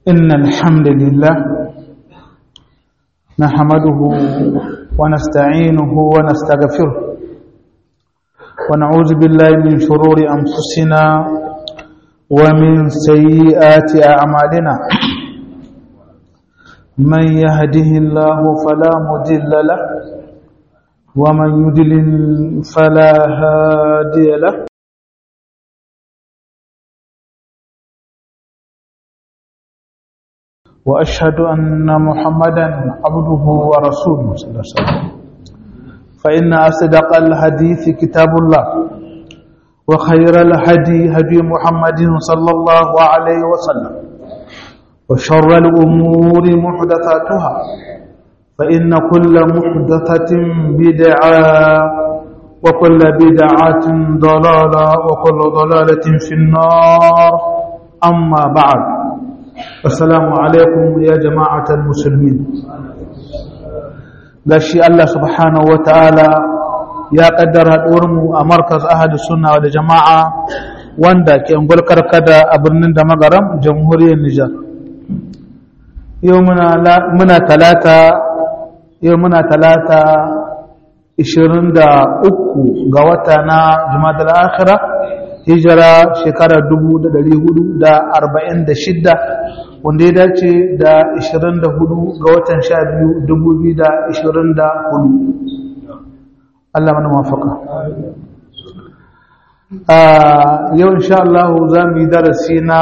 إن الحمد لله نحمده ونستعينه ونستغفره ونعوذ بالله من شرور أنفسنا ومن سيئات أعمالنا من يهده الله فلا مضل له ومن يضلل فلا هادي له وأشهد أن محمدا عبده ورسوله صلى الله عليه وسلم فإن أصدق الحديث كتاب الله وخير الهدي هدي محمد صلى الله عليه وسلم وشر الأمور محدثاتها فإن كل محدثة بدعة وكل بدعة ضلالة وكل ضلالة في النار أما بعد السلام عليكم يا جماعة المسلمين gashi Allah subhanahu wataala ya kaddara mu a markaz ahadu sunna da jama'a wanda ke ungul karkada a birnin da magaram jamhuriyar Nijar yau muna muna talata yau muna talata 23 ga wata na jumadal akhira hijira shekarar 1446 wanda ya dace da 24 ga watan 12 2024 Allah mana mafaka yau insha Allah za mu yi darasi na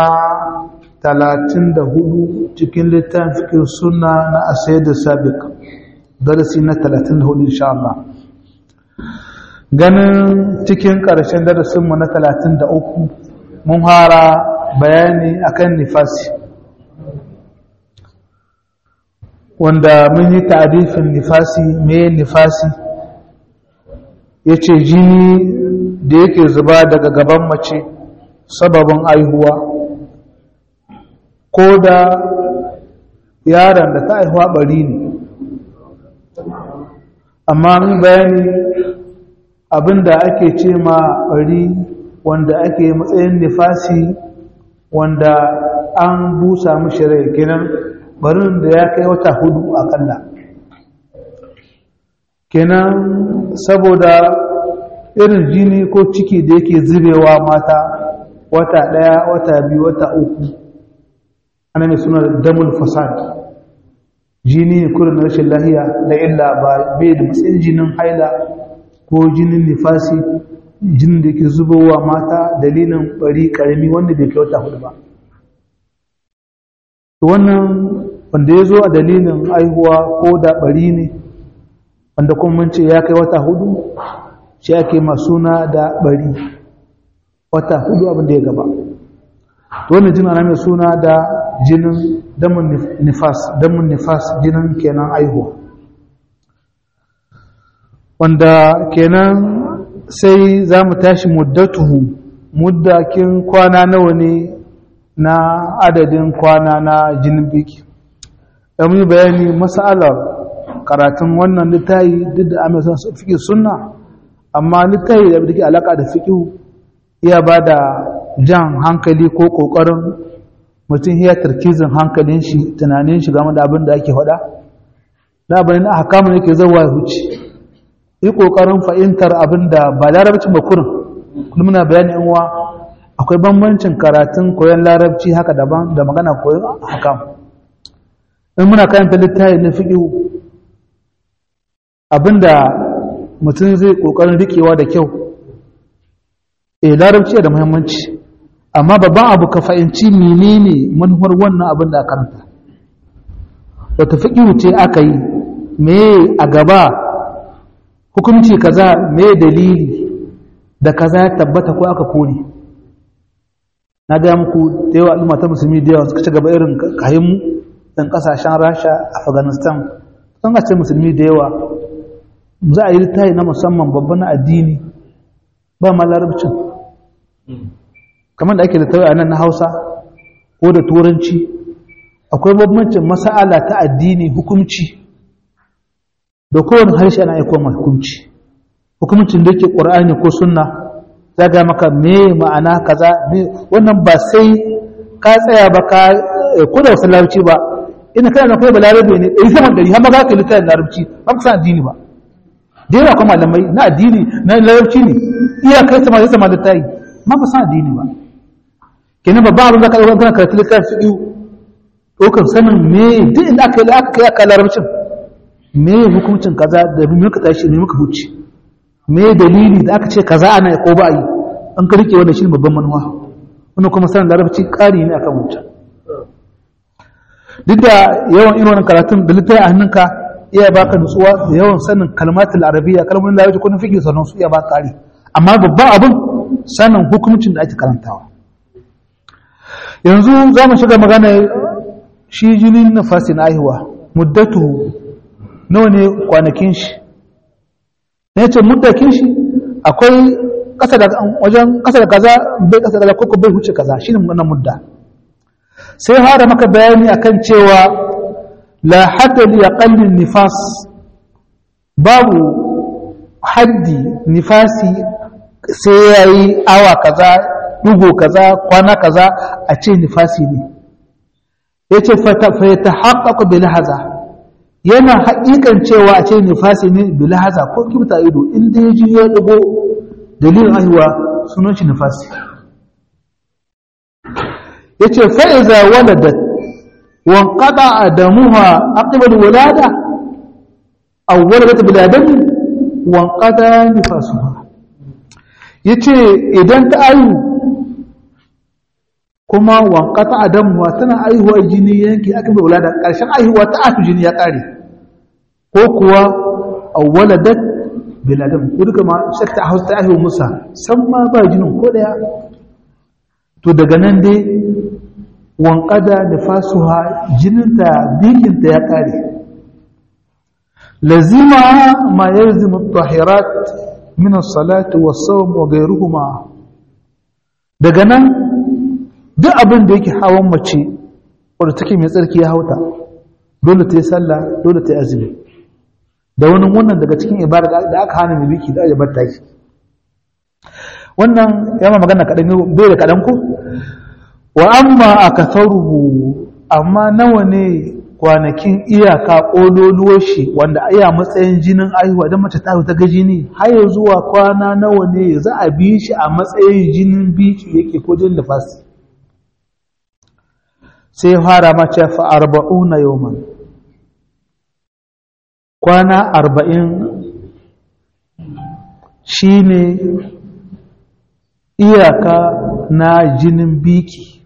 34 cikin littafin suna na asayar da sabiq darasi na 34 insha Allah ganin cikin ƙarshen darasinmu na 33 mun hara bayani akan nifasi wanda mun yi ta'arifin nifasi me nifasi ya ce jini da yake zuba daga gaban mace sababin aihuwa ko da yaron da ta aihuwa bari ne amma mun bayani abinda ake ce ma bari wanda ake matsayin nifasi wanda an busa mishi rai kenan barin da ya kai wata hudu akalla kenan saboda irin jini ko ciki da yake zubewa mata wata daya wata biyu wata uku ana mai suna damul fasad jini kurin rashin lahiya da illa ba bai da matsayin jinin haila ko jinin nifasi jinin da yake zubowa mata dalilin bari karami wanda bai kai wata hudu ba wannan wanda ya zo a dalilin aihuwa ko da bari ne wanda kuma mun ce ya kai wata hudu shi ake masuna da bari wata hudu abin da ya gaba wannan jin ana mai suna da jinin damun nifas damun nifas jinin kenan aihuwa wanda kenan sai za mu tashi muddatuhu muddakin kwana nawa ne na adadin kwana na jinin biki da mu bayani masalar karatun wannan littayi duk da amursan su fiƙi sunna amma littayi da ke alaƙa da fiƙi iya ba da jan hankali ko ƙoƙarin mutum ya tarkizin hankalin shi tunanin shi game da abin da ake faɗa da abin na hakamun yake zawa ya huce yi ƙoƙarin fahimtar abin da ba larabcin ba kurin kullum muna bayani yan uwa akwai bambancin karatun koyon larabci haka daban da magana koyon hakam in muna karanta littafi na fiƙi abinda mutum zai ƙoƙarin riƙewa da kyau eh larabci da muhimmanci amma babban abu ka fahimci menene manufar wannan abin da karanta wata fiƙi ce aka yi me a gaba hukunci kaza me dalili da kaza ya tabbata ko aka kone na gaya muku da yawa al'umma ta musulmi da yawa suka ci gaba irin kayan ɗan ƙasashen rasha afghanistan sun ce musulmi da yawa za a yi littafi na musamman babban na addini ba ma larabcin kamar da ake littafi a nan na hausa ko da turanci akwai bambancin masa'ala ta addini hukumci da kowane harshe ana aiko ma hukumci hukumcin da ke ƙur'ani ko sunna za ga maka me ma'ana kaza me wannan ba sai ka tsaya ba ka ko da wasu larabci ba ina kana na kai ba larabe ne ɗari saman ɗari har ma ka littafin larabci ba ku san addini ba da yawa kuma malamai na addini na larabci ne iya kai sama sai sama littafi ma ba san addini ba kenan babban abin da ka ɗaukar kana karatu littafin fiɗi ɗaukar sanin me duk inda aka yi aka kai aka larabcin me hukuncin kaza da muka tashi ne muka huce me dalili da aka ce kaza ana ko ba a yi an ka rike wannan shi babban manuwa wannan kuma sanin larabci ƙari ne akan wancan duk da yawan irin wannan karatun da littafi a hannunka iya baka nutsuwa da yawan sanin kalmatul arabiyya kalmomin larabci ko na fiqh sanan su iya baka ƙari amma babban abin sanin hukuncin da ake karantawa yanzu za mu shiga magana shi jinin nafasi na aihuwa muddatu nawa ne kwanakin shi ne ce muddakin shi akwai kasa da wajen kasa da kaza bai kasa da koko bai huce kaza shine wannan mudda sai fara maka bayani akan cewa la hadda li aqalli nifas babu haddi nifasi sai yayi awa kaza dugo kaza kwana kaza a ce nifasi ne yace fa yatahaqqaqu bil haza yana haƙiƙan cewa a ce nifasi ne bilahaza ko kibta ido inda ya ji ya ɗago dalilin haihuwa sunan shi nifasi ya ce fa'iza waladat wanƙaɗa a damuwa aƙibar wulada a waladat biladani wanƙaɗa nifasu ya ce idan ta ayu kuma wanƙata a damuwa tana aihuwa jini yanki aƙibar wulada ƙarshen aihuwa ta afi jini ya ƙare ko kuwa awwaladat bil adam ko duka ma shakta a hausa ta ahiwa musa san ma ba jinin ko daya to daga nan dai wanqada da fasuha jininta bikinta ya kare lazima ma yalzimu at-tahirat min as-salati was-sawm wa ghayruhuma daga nan duk abin da yake hawan mace wadda take mai tsarki ya hauta dole ta yi sallah dole ta yi azumi da wani wannan daga cikin ibada da aka hana mai biki da aka bar taki wannan ya ma magana kaɗan bai da kaɗan ko wa amma a kasaruhu amma nawa ne kwanakin iyaka ƙololuwar shi wanda iya matsayin jinin aihuwa don mace ta ta ga jini har zuwa kwana nawa ne za a bi shi a matsayin jinin biki yake ko jinin nafasi sai fara mace fa arba'una yawman kwana arba'in shi ne iyaka na jinin biki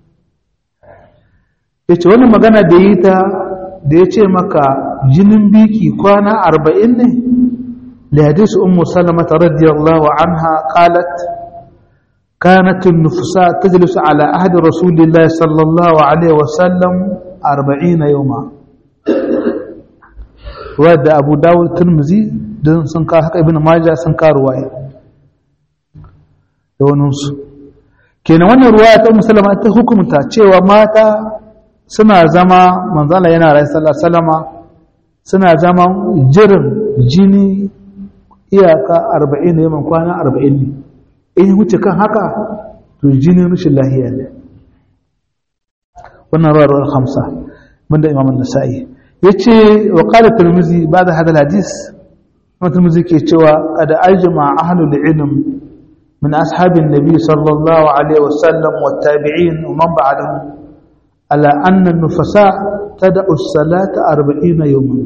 ya ce wani magana da yi ta da ya ce maka jinin biki kwana arba'in ne لحديث أم سلمة رضي الله عنها قالت كانت النفساء تجلس على عهد رسول الله صلى الله عليه وسلم أربعين يوما wadda abu dawud turmuzi don sun ka haka ibn majah sun ka ruwaya da waninsu kenan wannan ruwaya ta musulama ta hukumta cewa mata suna zama manzala yana rai salama suna zama jirin jini iyaka arba'in da yaman kwana arba'in ne in wuce kan haka to jinin rashin lahiya ne wannan ruwar hamsa banda imamun nasa'i yace wa qala tirmizi ba'da hada hadis kuma tirmizi ke cewa qad ajma ahlul ilm min ashabin nabi sallallahu alaihi wasallam wat tabi'in wa man ba'dahum ala anna an-nufasa tad'u as-salata 40 yawman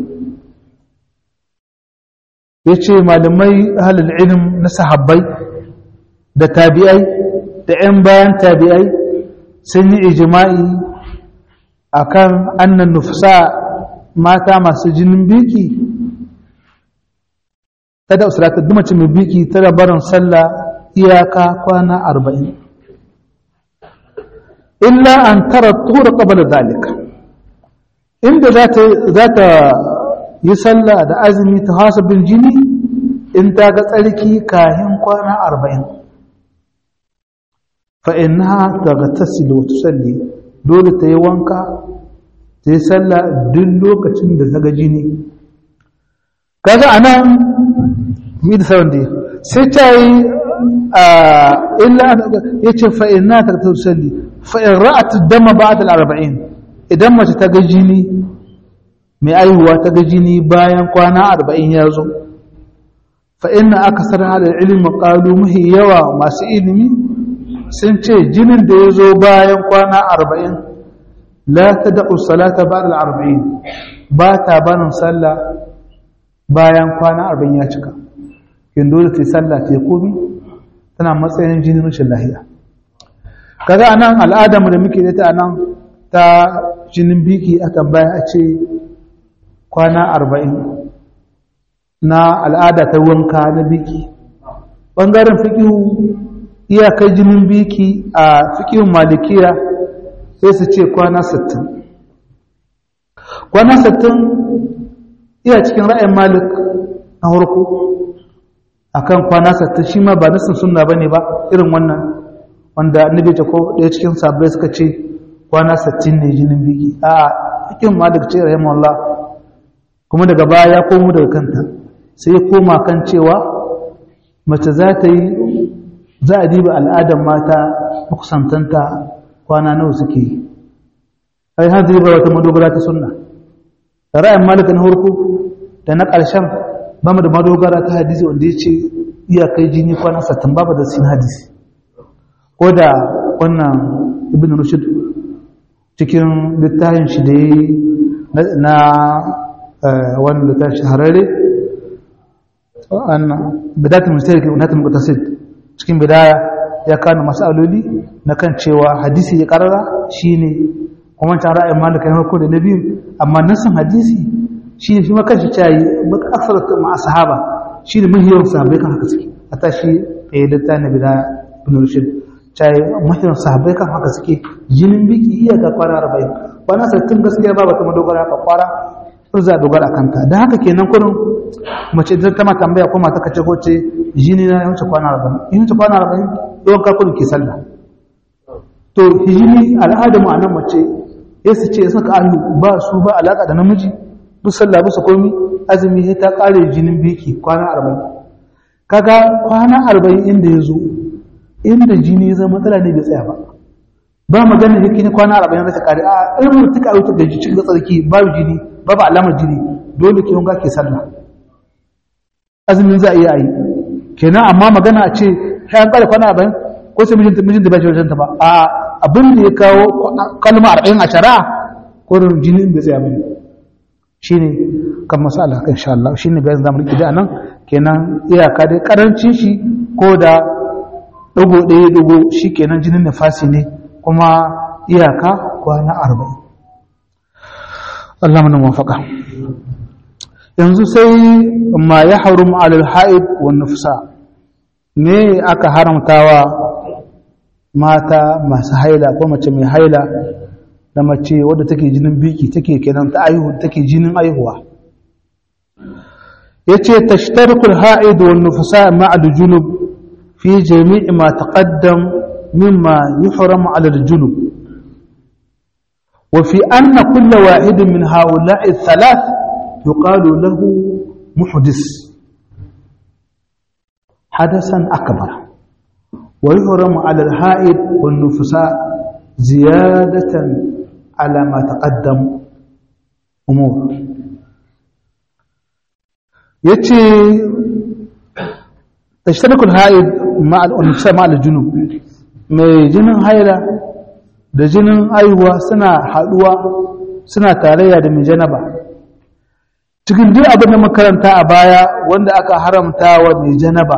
yace malamai ahlul ilm na sahabbai da tabi'ai da 'yan bayan tabi'ai sun yi ijma'i akan annan nufsa mata masu jinin biki ta da usulata dumacin mai biki ta da barin sallah iyaka kwana arba'in illa an tara tura qabla zalika inda za ta yi sallah da azumi ta hasabin jini in ta ga tsarki kahin kwana arba'in fa'inha ta ga tasilu wata salli dole ta yi wanka ta yi sallah duk lokacin da ta ga jini kaga a nan mi da sauran da sai ta yi illa ya ce fa'inha ta ga tasilu salli fa'in ra'at dama ba da arba'in idan mace ta ga jini mai aihuwa ta ga jini bayan kwana arba'in ya zo fa inna aka sanar da ilimin ƙalu mahi yawa masu ilimi sun ce jinin da ya zo bayan kwana arba'in la ta da'u salata ba da arba'in ba ta banin sallah bayan kwana arba'in ya cika yin dole ta yi sallah ta yi komi tana matsayin jinin rashin lahiya kaga a nan al'adamu da muke da ta nan ta jinin biki a tambaya a ce kwana arba'in na al'ada ta wanka na biki ɓangaren fikihu iyakar jinin biki a fikihun malikiya sai su ce kwana sittin. kwana sittin iya cikin ra'ayin malik na harko akan kwana sittin shi ma ba nasin sunna bane ba irin wannan wanda annabi ta ko ɗaya cikin sabbai suka ce kwana sittin ne jinin biki a cikin malik ce rahimahullah kuma daga baya ya komo daga kanta sai ya koma kan cewa mace za ta yi za a diba al'adar mata makusantanta kwana nawa suke yi ai har zai ba wata madogara ta sunna da ra'ayin malika na harko da na ƙarshen ba mu da madogara ta hadisi wanda ya ce iyakai jini kwana sattin babu da sin hadisi ko da wannan ibn rushd cikin littafin shi da yi na wannan littafin shahararre bidatul mustaqim wa natul mutasid cikin bidaya ya kana masaloli na kan cewa hadisi ya karara shine kuma ta ra'ayin malika na farko da na biyu amma nasan hadisi shi ne shi ma kanshi cayi maka aksar ma sahaba shi ne mahiyar sahabbai kan haka suke a tashi ɗaya litta na bidaya ibn rushd cayi mahiyar sahabbai kan haka suke jinin biki iya ga kwana arba'in kwana sattin gaskiya ba bata madogara ka kwara sun za a dogara kanta don haka kenan kurin mace idan ta ma tambaya ko mata kace ko ce jini na yawanci kwana arba'in in yawanci kwana arba'in yawan kakun ke sallah to hijini al'adamu a nan mace ya su ce saka alu ba su ba alaka da namiji duk sallah bisa komi azumi sai ta kare jinin biki kwana arba'in kaga kwana arba'in inda ya zo inda jini ya zama matsala ne bai tsaya ba ba magana yake ne kwana arba'in zai kare a irin tuka a wutar da cikin tsarki babu jini babu alamar jini dole ke wanga ke sallah azumin za a iya yi kenan amma magana a ce sai an kare kwana arba'in ko sai mijinta mijinta ba shi wajen ta ba a abin da ya kawo kalma arba'in a shari'a ko da jini bai tsaya bane shine kan masala kan insha Allah shine bayan zamu rike da nan kenan iyaka dai karancin shi ko da dogo ɗaya dogo shikenan jinin nafasi ne kuma iyaka kwana arba'in Allah mana muwafaka yanzu sai ma ya harum alal haid wa nufsa ne aka haramtawa mata masu haila ko mace mai haila da mace wadda take jinin biki take kenan ta aihu take jinin aihuwa yace tashtarikul ha'id wan nufsa ma'a al-junub fi jami' ma taqaddam mimma yuhram 'ala al-junub وفي أن كل واحد من هؤلاء الثلاث يقال له محدث حدثا أكبر ويحرم على الحائد والنفساء زيادة على ما تقدم أمور يتي تشترك الحائد مع النفساء مع الجنوب mai jinin haila da jinin aihuwa suna haduwa suna tarayya da mai janaba cikin duk abin da makaranta a baya wanda aka haramta wa mai janaba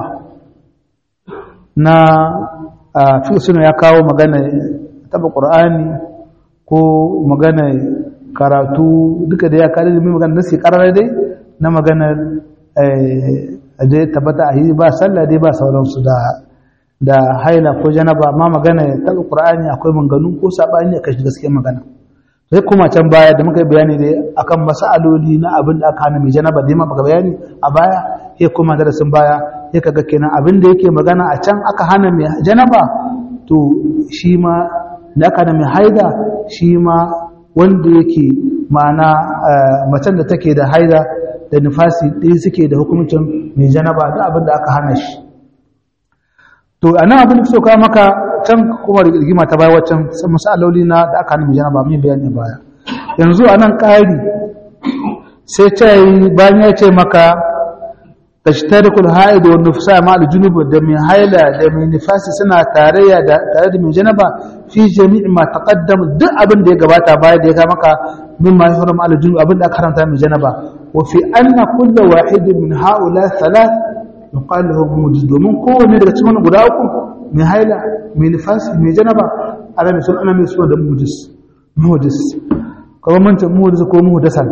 na fi suna ya kawo magana taba ƙur'ani ko magana karatu duka da ya kare da mai magana nasi ƙarar dai na maganar da ya tabbata a yi ba sallah dai ba sauransu da da haila ko janaba ma magana taba ƙur'ani akwai manganu ko saɓani a kashi gaskiyar magana sai kuma can baya da muka yi bayani dai akan masaloli na abin da aka hana mai janaba da ma baka bayani a baya ya kuma darasin baya ya kaga kenan abin da yake magana a can aka hana mai janaba to shi ma da aka hana mai haida shi ma wanda yake ma'ana macen da take da haida da nufasi ɗaya suke da hukuncin mai janaba da abin da aka hana shi to a nan abin da so kawo maka can kuma rigima ta baya waccan masaloli na da aka hana mai janaba mun bayani baya yanzu a nan ƙari sai ta yi bayan ya ce maka da shi ta rikul ha'idu wa nufsa ma aljunubu da mai haila da mai nifasi suna tarayya da tare da mai janaba fi jami'i ma taqaddam duk abin da ya gabata baya da ya ga maka min ma yahrum aljunubu abin da aka karanta mai janaba wa fi anna kullu wahidin min ha'ula thalath yuqalu lahu mujiz domin kowanne daga cikin guda uku mai haila mai nifasi mai janaba ana mai sun ana mai suna da mujiz muhdis kuma mun ta muhdis ko muhdasan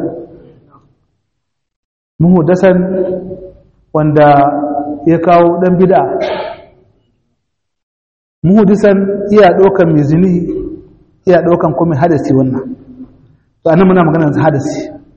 muhdasan wanda ya kawo dan bid'a muhdisan iya daukan mai zini iya daukan kuma hadasi wannan to anan muna magana da hadasi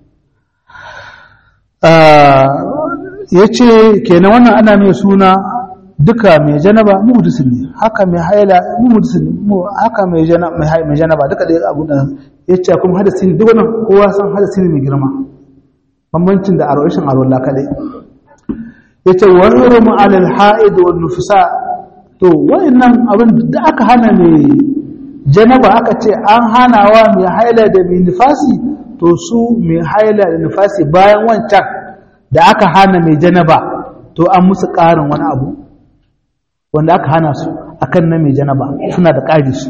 ah yace kenan wannan ana mai suna duka mai janaba muhdis ne haka mai haila muhdis ne haka mai janaba mai janaba duka dai abu da yace kuma hadasi ne duk wannan kowa san hadasi ne mai girma bambancin da arwashin arwalla kadai yace wa hurmu ala al-ha'id wan nufsa to wayannan abin da aka hana ne janaba aka ce an hanawa mai haila da mai nifasi to su mai haila da nifasi bayan wancan da aka hana mai janaba to an musu ƙarin wani abu wanda aka hana su akan na mai janaba suna da ƙari su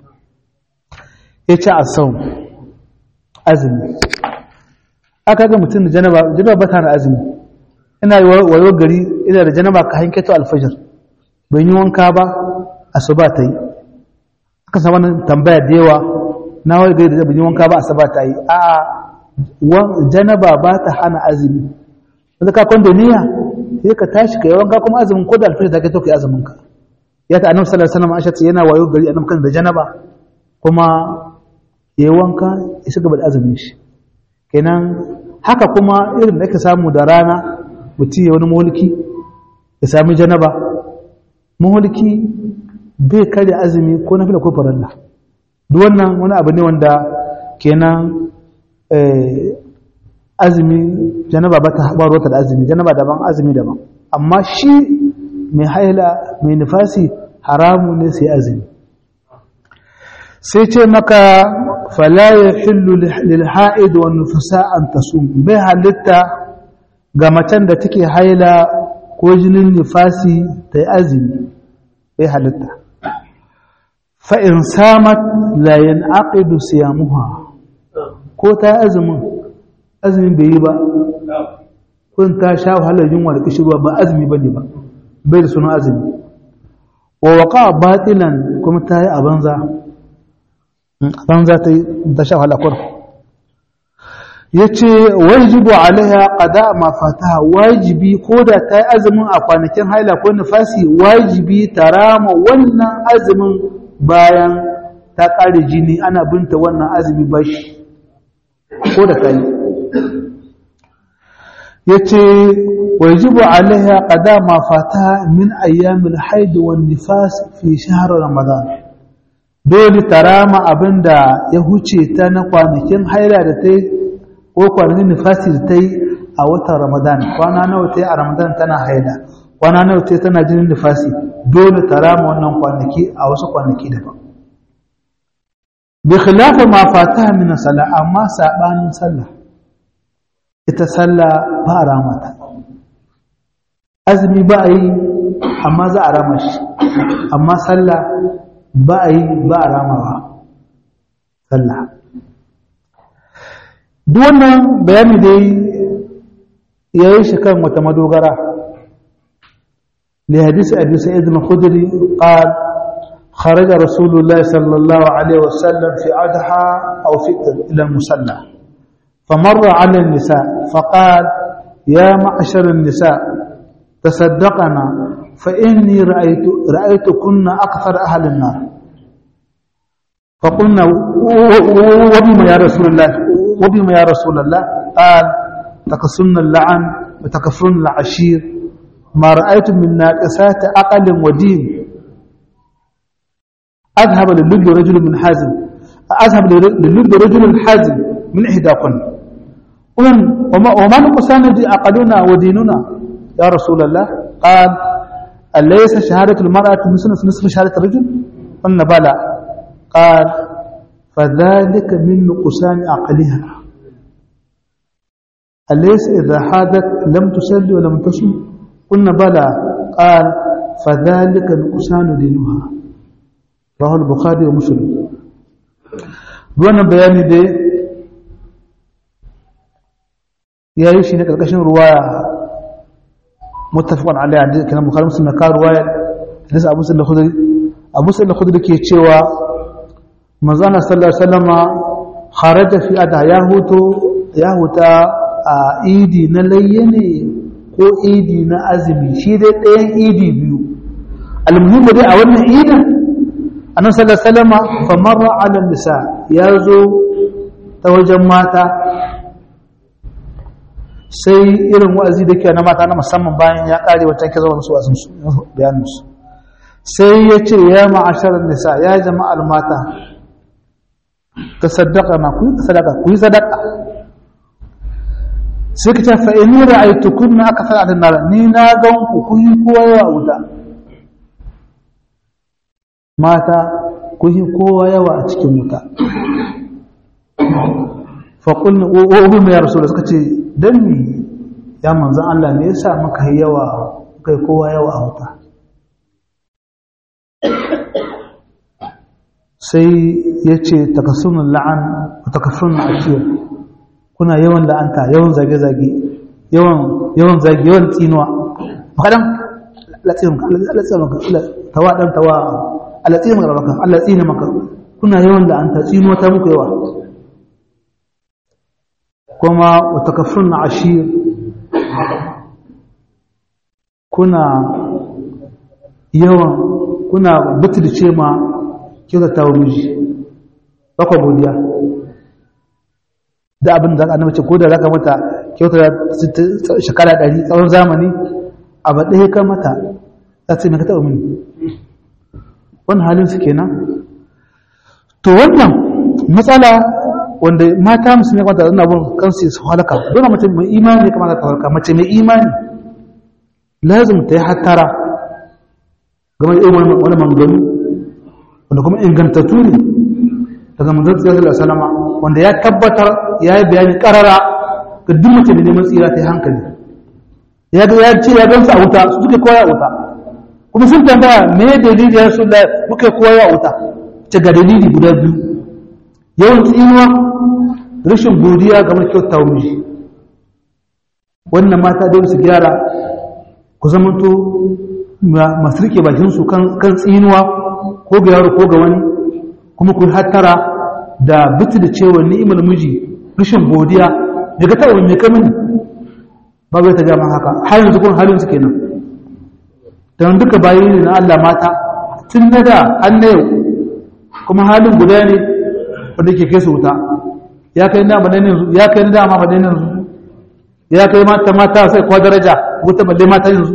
yace asau azumi aka ga mutum da janaba janaba ba ta da azumi ina yi wayo gari ina da janaba ka hanketo alfajir ban yi wanka ba asuba ta yi aka samu wannan tambaya da yawa na wayo gari da ban yi wanka ba asuba ta yi a janaba ba ta hana azumi wanda ka kwanda niyya sai ka tashi ka yi wanka kuma azumin ko da alfajir ta kai to ka yi azumin ka ya ta annabi sallallahu alaihi wasallam aisha yana wayo gari annabi kan da janaba kuma ya yi wanka ya shiga da azumin shi kenan haka kuma irin da ake samu da rana mutum ya wani mulki ya sami janaba mulki bai kare azumi ko na fila ko faralla duk wannan wani abu ne wanda kenan azumi janaba ba ta haɓar da azumi janaba daban azumi daban amma shi mai haila mai nufasi haramu ne sai azumi sai ce maka fala ya hillu lil ha'id wa nufasa an tasum bai halitta ga macen da take haila ko jinin nifasi ta yi azumi bai halitta fa'in samat layin aƙidu siyamuha ko ta yi azumin azumin bai yi ba kun ta sha wahalar yunwa da kishirwa ba azumi ba ne ba bai da suna azumi wa waka batilan kuma ta yi a banza a banza ta sha wahalar kwarfa ya ce wajibu alaiha qada ma fataha wajibi ko da ta yi azumin a kwanakin haila ko nufasi wajibi ta rama wannan azumin bayan ta ƙare jini ana binta wannan azumi bashi ko da ta yi ya ce wajibu alaiha qada ma fataha min ayyamil haid wan nifas fi shahr ramadan dole ta rama abinda ya huce ta na kwanakin haila da ta yi ko kwanakin nifasi da ta yi a watan ramadan kwana nawa ta yi a ramadan tana haida kwana nawa ta yi tana jinin nifasi dole ta rama wannan kwanaki a wasu kwanaki daban bi khilafa ma fataha min sallah amma sabanin sallah ita sallah ba a rama ta azumi ba a yi amma za a rama shi amma sallah ba a yi ba a ramawa sallah duk wannan bayani dai ya yi shi kan wata madogara لحديث أبي سعيد الخدري قال خرج رسول الله صلى الله عليه وسلم في أضحى أو فطر إلى المصلى فمر على النساء فقال يا معشر النساء تصدقنا فإني رأيت رأيتكن أكثر أهل النار فقلنا وبما يا رسول الله وبما يا رسول الله قال تقصن اللعن وتكفرن العشير ما رأيت من ناقصات أقل ودين أذهب للب رجل من حازم أذهب للب رجل حازم من إحداكن وما, وما نقصان أقلنا وديننا يا رسول الله قال أليس شهادة المرأة مثل نصف شهادة الرجل قلنا بلى قال فذلك من نقصان عقلها أليس إذا حادت لم تصلي ولم تصم قلنا بلى قال فذلك نقصان دينها رواه البخاري ومسلم دون بيان دي يا يشي نكركشن رواية متفق عليه كلام البخاري ومسلم كان رواية حديث أبو سعيد الخدري أبو سعيد الخدري كي تشيوا مزانا صلى الله عليه وسلم خرج في أدها يهوتو يهوتا idi na layya ne ko idi na azumi shi dai ɗayan idi biyu almuhimmu dai a wannan idin annabi sallallahu alaihi wasallam fa marra ala nisa ya zo ta wajen mata sai irin wa'azi da ke na mata na musamman bayan ya kare wata ke zama su wa'azin su bayanin su sai ya ce ya ma'asharar nisa ya jama'ar mata ta sadaka na ku yi sadaka ku yi sadaka sai ka ce fa'ini ra'aitu kunna aka fara da nara ni na gan ku kun yi kowa yawa a wuta mata kun yi kowa yawa a cikin wuta faƙulni ƙo'obi mai yarsu da suka ce don mi ya manzan Allah ne ya sa maka yi yawa kai kowa yawa a wuta sai ya ce takasunan la'an takasunan ashir kuna yawan la'anta yawan zage-zage yawan yawan zage yawan tsinuwa makadan latsinin maka tawa dan tawa alatsinin maka maka alatsinin maka kuna yawan la'anta tsinuwa ta muku yawa kuma wata kafin na ashir kuna yawan kuna butulce ma kyautata wa miji bakwa godiya da abin da annabi ce ko da zaka mata kyauta shekara ɗari tsawon zamani abu ɗaya ka mata za ta yi maka taɓa mini wannan halin su kenan to wannan matsala wanda mata musu ne kwanta zana bin kansu su halaka dole mace mai imani kamata ta halaka mace mai imani lazim ta yi hattara game da irin wani manganu wanda kuma ingantattu ne daga manzon sallallahu alaihi wasallam wanda ya tabbatar ya yi bayani karara ga duk mace da neman tsira ta yi hankali ya ga ya ce ya gansu a wuta su suke koya wuta kuma sun tambaya me dalili ya rasu da muke koya wuta ce ga dalili guda biyu yawan tsinuwa rashin godiya ga mai kyauta miji wannan mata dai su gyara ku zamanto masu rike bakinsu kan tsinuwa ko ga yaro ko ga wani kuma ku hattara da bitu da cewa ni'imar miji rashin godiya daga ta wani ka mini ba bai ta gama haka har yanzu kun halin su kenan don duka bayi ne na Allah mata tun na da an na yau kuma halin guda ne wanda ke kai su wuta ya kai na madan yanzu ya kai na dama madan yanzu ya kai mata mata sai kwa daraja wuta balle mata yanzu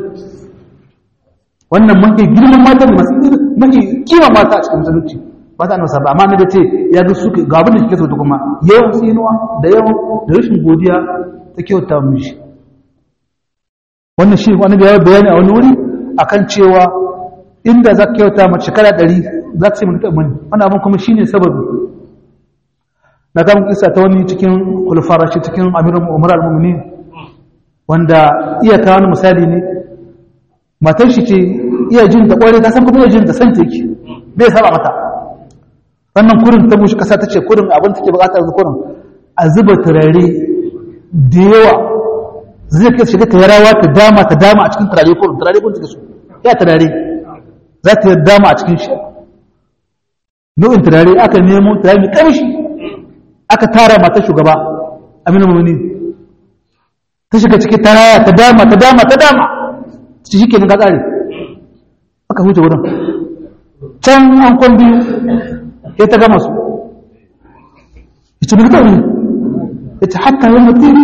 wannan mafi girman mata ne masu mafi kima mata a cikin musulunci ba ta nasa ba amma ne da ce ya ga su ga abin da kike so ta kuma yawan tsinuwa da yawan da rashin godiya ta kyauta mishi wannan shi wani da ya bayani a wani wuri akan cewa inda za ka kyauta mace shekara ɗari za ka ce mun taɓa wannan abin kuma shine sababi na kama kisa ta wani cikin kulfara shi cikin amirin umar al-mumini wanda iya kawo wani misali ne matar shi ce iya jin da ƙware ta san kuma iya jin da san take bai saba mata wannan kurin ta mushi kasa ta ce kurin abin take bukatar da kurin a zuba turare da yawa zai kai shiga ta yarawa ta dama ta dama a cikin turare kurin turare kurin take so ya turare za ta yi dama a cikin shi nau'in turare aka nemo turare mai kamshi aka tara mata shugaba aminu mamuni ta shiga cikin taraya ta dama ta dama ta dama ci shi kenan ka tsare aka huce wurin can an kwan biyu ya ta gama su ya ce mulka ne ya ce hatta yin mutum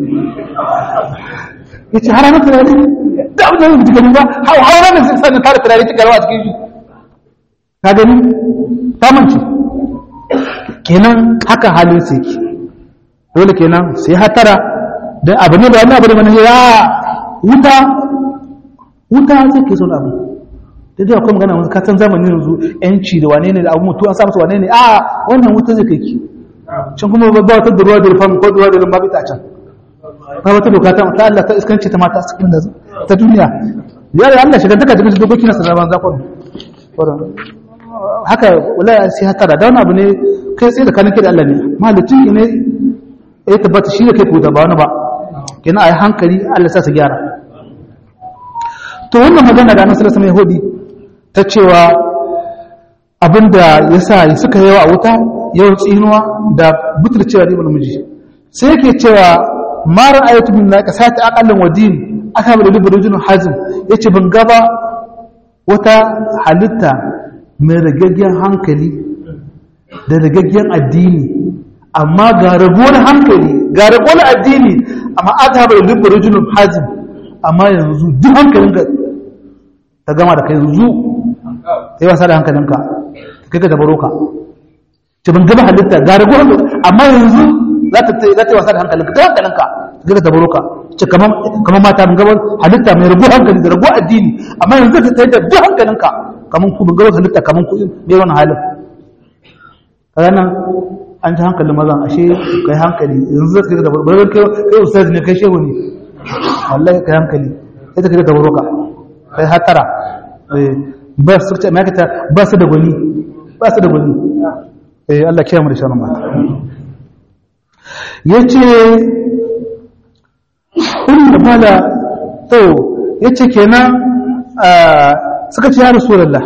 ya ce hana mata rari da abin da mutu gani ba hau hauran da sai sanin tara turare cikin rawa a cikin shi ka gani ta mance kenan haka halin sai ki dole kenan sai hatara don abu ne da wani abu da mana ya wuta wuta zai ke son abu da da kuma magana ka san zamanin yanzu yanci da wane ne da abu mutu an sa masa wane ne a wannan wuta zai kai ki can kuma ba wata da ruwa da rufan ko ruwa da rumba bita can ba wata doka ta ta Allah ta iskanci ta mata cikin da ta duniya ya da Allah shiga duka cikin dokoki na sanaban zakon haka wallahi sai hatara da wani abu ne kai tsaye da kanin kai da Allah ne mahalicin ne ya tabbata shi da kai ko da ba wani ba kenan a yi hankali Allah sa su gyara to wannan magana da annabi sallallahu alaihi wasallam ta cewa abinda yasa suka yawa a wuta yawan tsinuwa da butulcewa da ibn miji sai yake cewa ma ra'aytu min naqasati aqallan wa din aka bi da rujulun hazim yace ban gaba wata halitta mai ragaggen hankali da ragaggen addini amma ga rabuwar hankali ga rabuwar addini amma aka bi da rujulun hazim amma yanzu duk hankalinka ta gama da kai yanzu sai wasa da hankalinka kai ka tabaro ka ce ban gaba halitta ga rago amma yanzu za ta za ta wasa da hankalinka ta hankalinka kai ka tabaro ka ce kamar kamar mata ban gaba halitta mai rago hankali da rago addini amma yanzu ta tsaye da duk hankalinka kamar ku ban gaba halitta kamar ku mai wannan halin kaga nan an ji hankalin mazan ashe kai hankali yanzu zai kai da tabaro kai kai ustaz ne kai shehu ne wallahi kai hankali sai ta kai da tabaro ka kai hatara ba su ce ma'aikata ba su da gwani ba su da gwani eh Allah kiyaye mu da sharrin mata yace inda mala to yace kenan suka ce ya rasulullah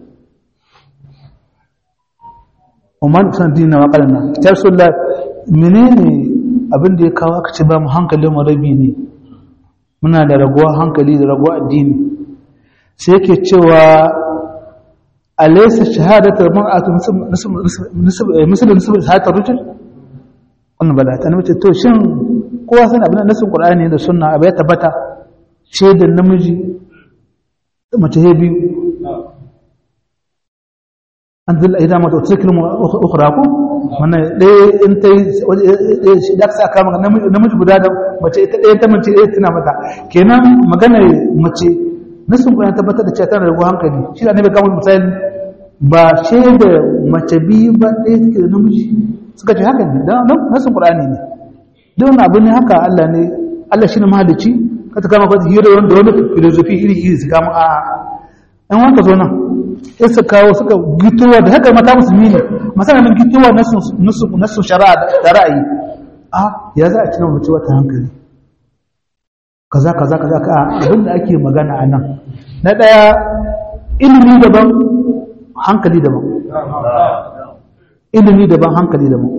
umman san dina wa qalna ya rasulullah menene abin da ya kawo aka ce ba mu hankalin mu rabi ne muna da raguwar hankali da raguwar addini sai yake cewa alaysa shahadatu mar'atu misal nisb shahadatu rujul wannan bala ta nace to shin kowa san abin da nasin qur'ani da sunna abai tabbata shaidan namiji mace he biyu an dilla idan mata tsakil mu ukhra ko wannan dai in tai shi da ka saka maka namiji guda da mace ita ɗaya ta mace ɗaya tana mata kenan magana mace nasin kuma ya tabbatar da cewa tana da hankali shi da annabi kamar misali ba shaida mace biyu ba ɗaya take da namiji suka ce haka ne dan nasin qur'ani ne don abu ne haka Allah ne Allah shine mahalicci ka ta kama ka hira wanda wani filosofi iri iri su kama a ɗan wanka zo nan sai su kawo suka gitowa da haka mata musulmi ne masana min gitowa nasu shari'a da ra'ayi a ya za a ci na mace wata hankali kaza kaza kaza ka abin da ake magana a nan na ɗaya ilimi daban hankali daban ilimi daban hankali daban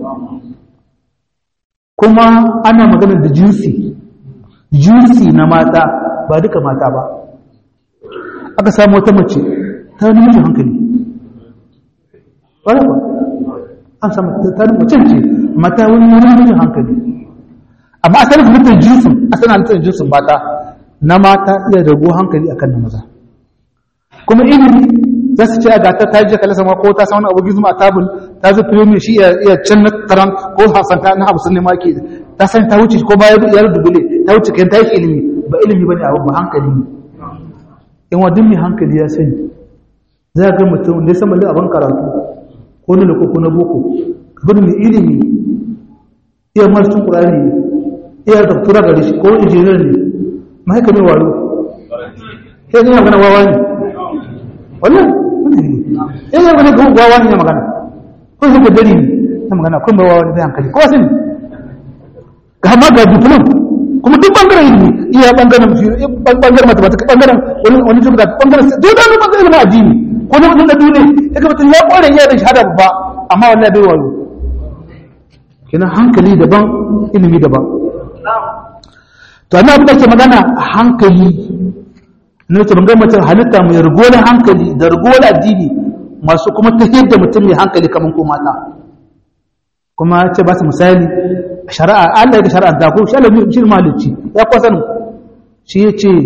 kuma ana magana da jinsi jinsi na mata ba duka mata ba aka samu wata mace ta namijin hankali wadda an samu ta namijin ce mata wani namijin hankali amma asalin halittar jinsin asalin halittar jinsin mata na mata iya rago hankali akan na maza kuma ilimi za su ce a gata ta je kalasa ma ko ta samu abu gizo a tabul ta zo firimi shi iya can na taran ko hasanta na hamsin ne ma ke ta san ta wuce ko baya ya dubule ta wuce kan ta yi ilimi ba ilimi bane abu ba hankali ne in wadin mai hankali ya sani za ga mutum da ya sama da abin karatu ko na lako ko na boko gudu mai ilimi iya marcin ƙurari iya doktora gari shi ko injiniyar ne mahaika mai waro sai zai magana wawa ne wannan sai zai magana wawa ne ya magana ko zai ka dari ne ya magana kun ba wawa ne zai hankali ko sani ga ma ga diplom kuma duk bangaren ilimi iya bangaren bangaren mathematics bangaren wani wani jumla bangaren duk da bangaren ilimin addini ko na mutum da duniya ya ga mutum ya kware ya da shahada babba amma wallahi bai wayo kenan hankali daban ilimi daban to amma abin da ke magana hankali ne ce bangar mutum halitta mai rigowar hankali da rigowar addini masu kuma ta da mutum mai hankali kamar ko mata kuma ce ba su misali shari'a Allah ya shari'a ta ko shi Allah shi malicci ya kwasan shi ya ce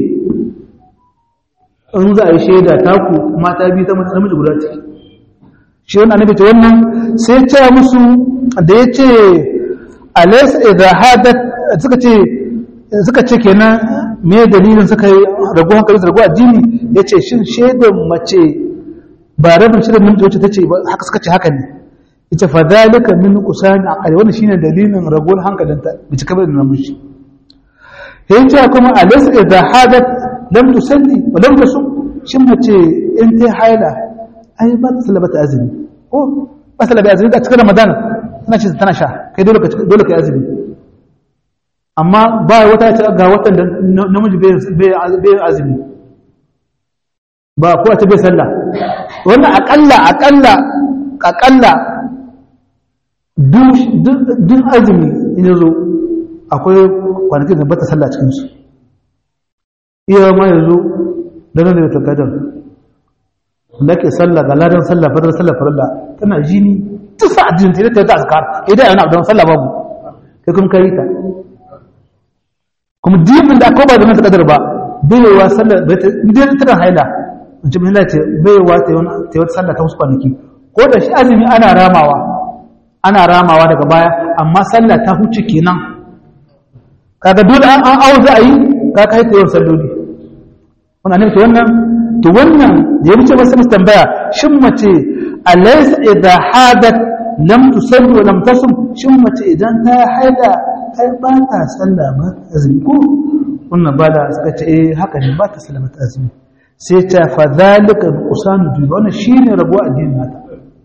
in za a yi shaida taku mata biyu ta mutum namiji guda ce shi wannan annabi ce wannan sai ya ce musu da ya ce alaysa idha hadat suka ce suka ce kenan me dalilin suka yi rago hankali rago addini yace shin shaidan mace ba rabin shirin namiji wacce tace haka suka ce haka ne ita fa zalika min qusani aqali wannan shine dalilin ragon hankalinta bi cika da namiji yace kuma alaysa idha hadat lam tusalli wa lam tasum shin mace in ta haila ai ba ta sallaba ta azumi ko ba sallaba azumi da cikin ramadan tana ce tana sha kai dole ka dole kai azumi amma ba wata ta ga watan da namiji bai bai azumi ba ko ta bai sallah wannan akalla akalla akalla duk azumi in yazo akwai kwanakin da bata sallah cikin su iya ma yazo daga da takadar da ke sallah ga ladan sallah fadar sallah farilla tana jini ta sa ajin ta ta ta azkar idan yana don sallah babu kai kuma kai ta kuma dibin da akwai ba da mata kadar ba baiwa sallah idan ta haila mace mai lati baiwa ta yi wata sallah ta wasu kwanaki ko da shi azumi ana ramawa ana ramawa daga baya amma sallah ta huce kenan kaga dole an an auza a yi ka kai ta yawan salloli wannan ne to wannan to wannan da ya wuce masa tambaya shin mace alaysa idha hadat lam tusalli wa lam tasum shin mace idan ta haida ai ba ta sallah ba azumi ko wannan ba da suka ce eh haka ne ba ta sallah ba azumi sai ta fa zalika qusanu bi wannan shine rabo addinin nata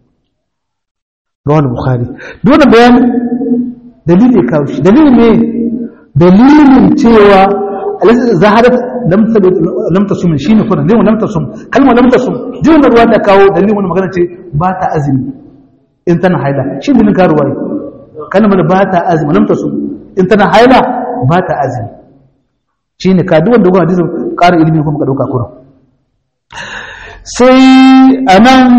rawal bukhari dole bayan dalili kawo shi dalili ne dalilin cewa zaharat lam tasum shine kuma dalilin lam tasum kalmar lam tasum jin ruwa da kawo dalilin wannan magana ce ba ta azumi in tana haila shi dalilin ka ruwaye kalmar ba ta azumi lam tasum in tana haila ba ta azumi shine ka duk wanda gwamnati hadisin ƙara ilimi kuma ka dauka kurum sai anan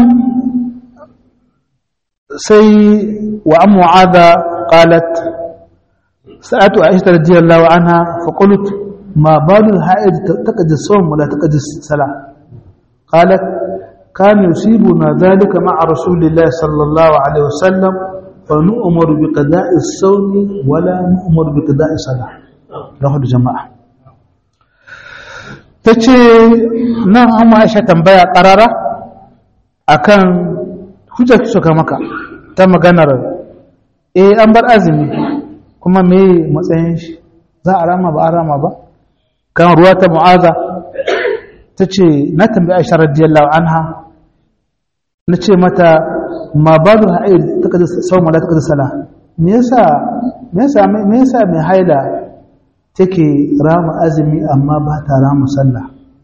sai wa an mu'adha qalat sa'atu aisha radiyallahu anha fa qult ma balu al-ha'id taqdi as-sawm wa la taqdi as-salah qalat كان يصيبنا ذلك مع رسول الله صلى الله عليه وسلم فنؤمر بقضاء الصوم ولا نؤمر بقضاء الصلاة رواه الجماعة تجي نعم أما عائشة تنبيع قرارة أكان hujjar suka maka ta maganar eh an bar azumi kuma me matsayin shi za a rama ba a rama ba kan ruwa ta mu'aza ta ce na tambayi aisha radiyallahu anha na ce mata ma ba da ha'ir ta kaji sau mala ta kaji sala me yasa me yasa me yasa mai haila take rama azumi amma ba ta rama sallah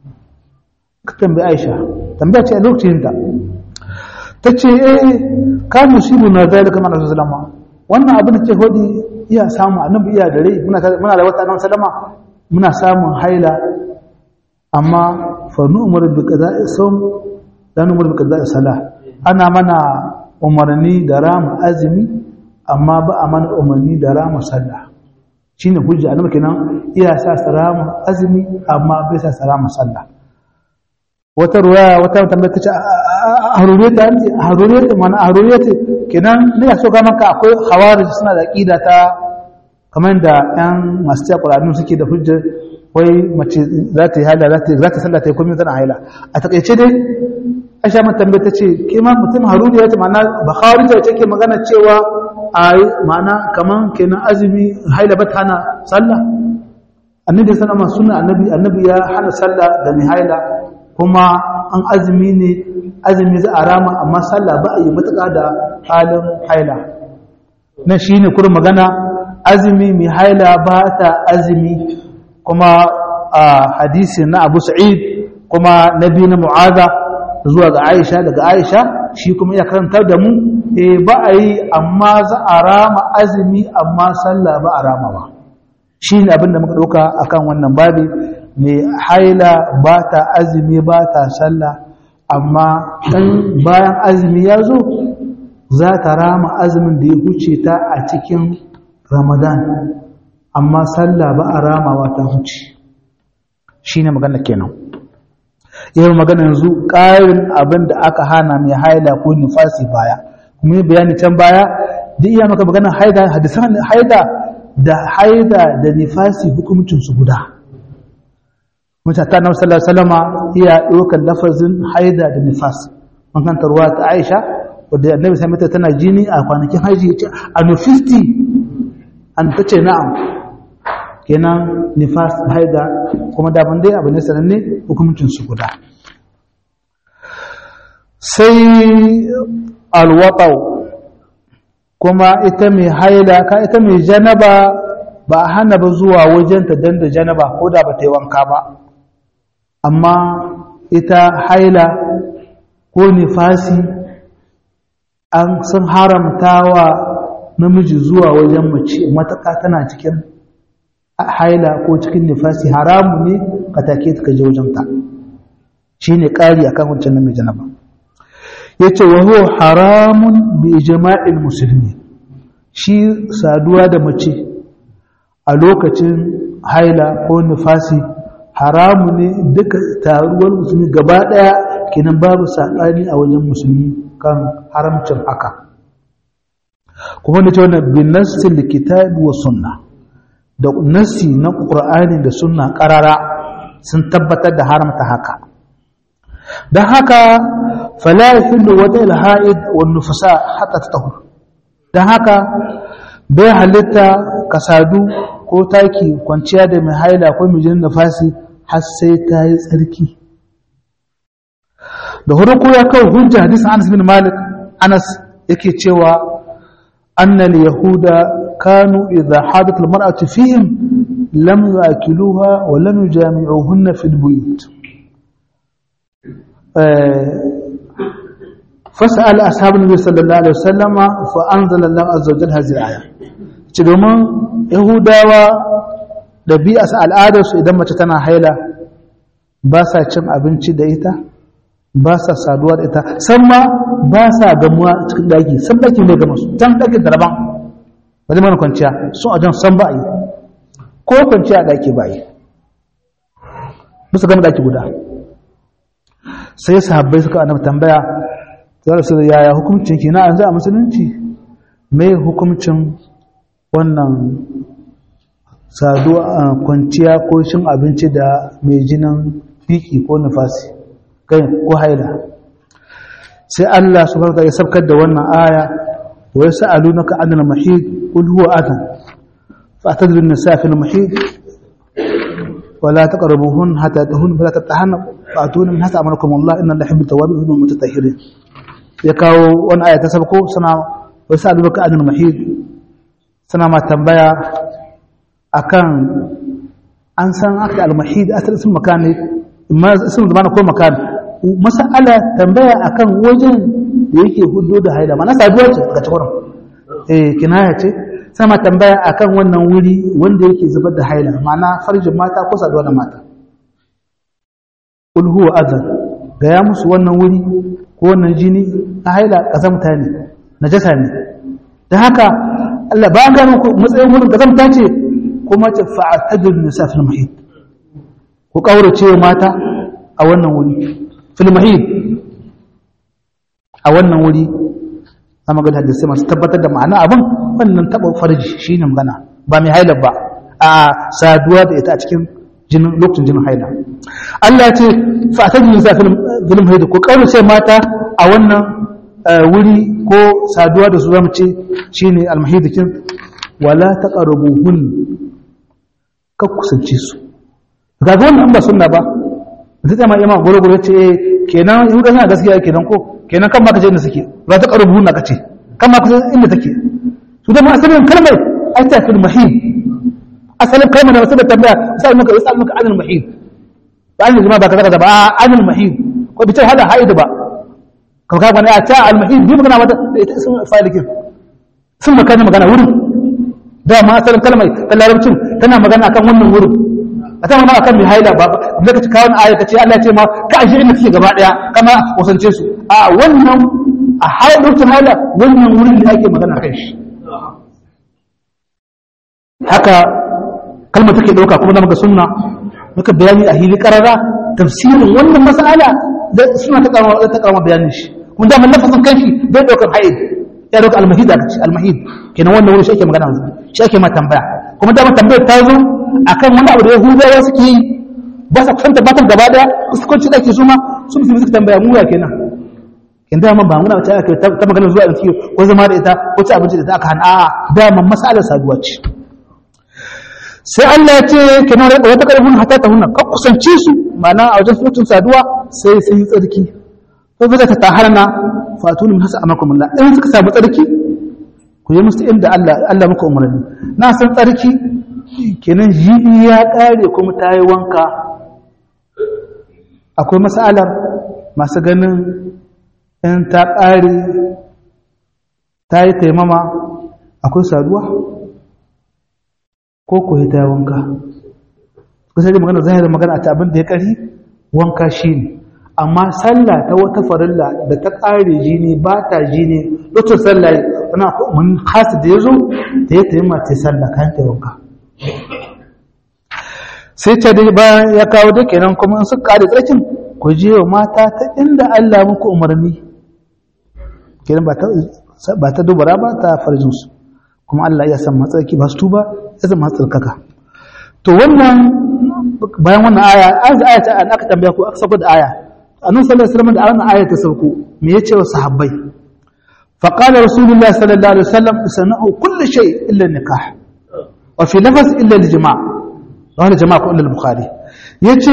ka tambayi aisha tambaya ce a lokacin ta ta ce eh ka musibu na zalika ma rasul sallama wannan abin da ke hodi iya samu annabi iya da rai muna muna da wata annabi sallama muna samun haila amma fa nu'mur bi qada'i sawm la nu'mur bi qada'i salah ana mana umarni da rama azumi amma ba a mana umarni da rama sallah shine hujja annabi kenan iya sa rama azumi amma bai sa rama sallah wata ruwaya wata tambaya ta ce a haruriyar ta ce a haruriyar ta mana a haruriyar ta kenan ne so ga maka akwai hawarij suna da aqida ta kamar da yan masu cewa qur'ani suke da hujjar wai mace za ta yi haila za ta za ta sallah ta yi komai tana haila a takaice dai Aisha mun tambaya ta ce ke ma mutum haruriya ce ma'ana Bukhari ta ke magana cewa ai ma'ana kaman kenan azumi haila ba ta hana sallah annabi sallallahu alaihi wasallam annabi annabi ya hana sallah da mai haila kuma an azumi ne azumi za a rama amma sallah ba a yi matuƙa da halin haila na shi ne kurin magana azumi mai haila ba ta azumi kuma a hadisi na abu sa'id kuma na biyu na mu'aza zuwa ga aisha daga aisha shi kuma ya karanta da mu e ba a yi amma za a rama azumi amma sallah ba a rama ba shi ne abinda muka ɗauka akan wannan babi mai haila ba ta azumi ba ta sallah amma ɗan bayan azumi ya zo za ta rama azumin da ya huce ta a cikin ramadan amma sallah ba a ramawa ta huce shi ne magana kenan yau magana yanzu ƙarin abin da aka hana mai haila ko nifasi baya kuma yi bayani can baya da iya maka magana haida hadisan haida da haida da nifasi hukumcinsu guda mutata na sallallahu alaihi wasallama iya ɗaukar lafazin haida da nifas mun kanta ruwa ta Aisha wadda annabi sai mata tana jini a kwanakin haji yace a nufisti an tace na'am kenan nifas haida kuma da ban dai abu ne sananne hukuncin su guda sai alwaqau kuma ita mai haila ka ita mai janaba ba a hana ba zuwa wajenta dan da janaba ko da ba ta yi wanka ba amma ita haila ko nifasi an sun haramta wa namiji zuwa wajen mace mataka tana cikin haila ko cikin nifasi haramu ne ka take ta kaje wajenta shi ne ƙari a kan wancan namiji na ba ya ce wa huwa haramun bi ijma'il musulmi shi saduwa da mace a lokacin haila ko nifasi haramu ne duka taruwar musulmi gaba ɗaya kenan babu saɓani a wajen musulmi kan haramcin haka kuma da ce wannan bin nassin likitabi wa sunna da nassi na ƙur'ani da sunna ƙarara sun tabbatar da haramta haka don haka fala yahillu wata ilha'id wa nufasa hatta tatahur don haka bai halitta kasadu ko taki kwanciya da mai haila ko mai jinin nafasi har sai ta yi tsarki da huruku ya kawo hujja hadisin Anas bin Malik Anas yake cewa annal yahuda kanu idha hadat almar'atu fihim lam yakiluha wa lam yujami'uhunna fil buyut فسأل أصحاب النبي صلى الله عليه وسلم فأنزل الله عز وجل هذه الآية ce domin yahudawa da bi a al'adarsu idan mace tana haila ba sa cin abinci da ita ba sa saduwa da ita san ma ba sa gamuwa cikin daki san daki ne ga masu can daki da rabon ba zai mana kwanciya sun a jan san ba a yi ko kwanciya a daki ba a yi musu gama daki guda sai sahabbai suka annabi tambaya za su yaya hukuncin ki na an za a musulunci mai hukuncin wannan saduwa kwanciya ko cin abinci da mai jinin fiki ko nufasi kai ko haila sai Allah subhanahu wa ta'ala ya sabkar da wannan aya wa yas'alunaka 'anil mahid qul huwa adhan fa'tadilu an-nisaa fil mahid ولا تقربوهن حتى تهن فلا تتحن فاتون من حتى امركم الله ان الله يحب التوابين ويحب المتطهرين يكاو وان ايه تسبقوا سنا ويسالونك عن المحيض suna ma tambaya akan an san aka al-mahid asali sun makani sun zama ko makani masala tambaya akan wajen da yake hudu da haila mana saduwa ce daga cikin eh kinaya ce sama tambaya akan wannan wuri wanda yake zubar da haila mana farjin mata ko saduwa da mata ul huwa adhan ga ya musu wannan wuri ko wannan jini na haila kazamta ne najasa ne da haka Allah ba ga muku matsayin wurin kazamta ce kuma ce fa'atadul nisa fil mahid ku kaurace mata a wannan wuri fil mahid a wannan wuri amma ga hadisi masu tabbatar da ma'ana abin wannan taba farji shine magana ba mai haila ba a saduwa da ita a cikin jinin lokacin jinin haila Allah ya ce fa'atadul nisa fil mahid ku kaurace mata a wannan wuri ko saduwa da su zama ce shi ne almahidikin wala ta ƙarabuhun ka kusance su ga wannan ba suna ba da ta ma ima gwargwaro ce kenan yi suna gaskiya kenan ko kenan kan maka ce inda suke ba ta ƙarabuhun na kace kan maka ce inda take su da ma asalin kalmar ai ta fil mahid asalin kalmar da wasu da tambaya sai maka wasu maka anil mahid ba an jima ba kaza kaza ba anil mahid ko bi ta hada haid ba ka ka bana ta almahid bi magana wata da ita sun falikin sun makana magana wurin da ma asalin kalmar ta larabcin tana magana akan wannan wurin a ta magana akan mai haila ba da ka ci kawo aya ka ce Allah ya ce ma ka ashe inda take gaba daya kama kusance su a wannan a haila lokacin haila wannan wurin da ake magana kai shi haka kalmar take dauka kuma da muka sunna muka bayani a hili karara tafsirin wannan mas'ala da suna ta karama ta karama bayanin shi kun da lafazin kanshi bai daukar haid ya dauka almahid aka ce almahid kenan wannan wuri shi ake magana shi ake ma tambaya kuma da tambayar ta zo akan wani abu da yahudawa suke yi ba sa kusanta matan gaba daya su kwanci daki su ma su musulmi suka tambaya mu ya kenan in da man ba muna ta aka ta magana zuwa da ko zama da ita ko ci abinci da ita aka hana a'a da man masalar saduwa ce sai Allah ya ce kenan wata karfin hatta ta hunna ka kusance su ma'ana a wajen sutun saduwa sai sun yi tsarki ko zai ta taharna fatunu min hasa amakum Allah in suka samu tsarki ku yi musu inda Allah Allah muka umarni na san tsarki kenan jibi ya kare kuma ta yi wanka akwai masalar masu ganin in ta kare ta yi taimama akwai saduwa ko ko ta yi wanka kusa da magana zai da magana ta abin da ya kari wanka shi ne amma sallah ta wata farilla da ta ƙare jini ba ta jini lokacin sallah wani mun hasu da ya zo da ya tayi mace sallah kan ta wanka sai ta dai bayan ya kawo da kenan kuma in suka ƙare tsarkin ku je wa mata ta inda Allah muku umarni kenan ba ta ba ta dubara ba ta farjin su kuma Allah ya san matsarki ba su tuba ya san matsarkaka to wannan bayan wannan aya an aya ta an aka tambaya ku aka sako da aya annabi sallallahu alaihi wasallam da wannan aya ta sauko me yace wa sahabbai fa qala rasulullah sallallahu alaihi wasallam sana'u kulli shay illa nikah wa fi lafaz illa al-jama' wa al-jama' ko illa al-bukhari yace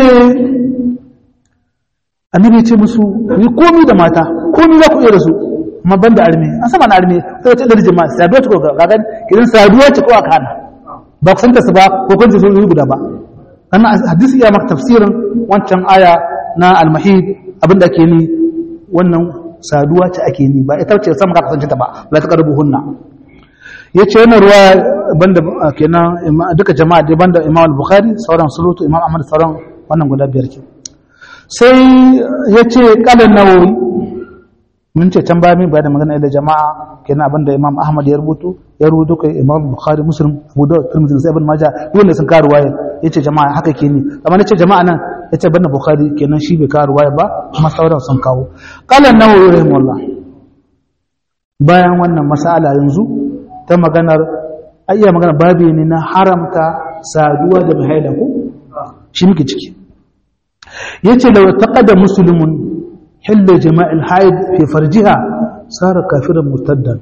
annabi yace musu yi komi da mata komi za ku iya da su amma banda arme an sama na arme sai ta illa al-jama' saduwa ce ko ga ga kidan saduwa ce ko aka hana ba ku santa su ba ko kun ji sun yi guda ba wannan hadisi ya maka tafsirin wancan aya na almahid abinda ake ni wannan saduwa ce ake ni ba ita ce sama ka kasance ta ba la ta karbu hunna yace wannan ruwa banda kenan duka jama'a da banda Imam al-Bukhari sauran sulutu Imam Ahmad sauran wannan guda biyar ke sai yace qala nawawi mun ce can baya min bayan magana da jama'a kenan abinda Imam Ahmad ya rubuto ya rubuto kai Imam Bukhari Muslim Abu Dawud Tirmidhi sai Ibn Majah dole sun karu waye yace jama'a haka ke ni amma nace jama'a nan yace banda Bukhari kenan shi bai karu waye ba kuma sauran sun kawo qala an-Nawawi rahimahullah bayan wannan mas'ala yanzu ta maganar ayya magana babu ne na haramta saduwa da mahaila ko shi muke ciki yace law taqada muslimun hilla jama'il haid fi farjiha sara kafiran murtaddan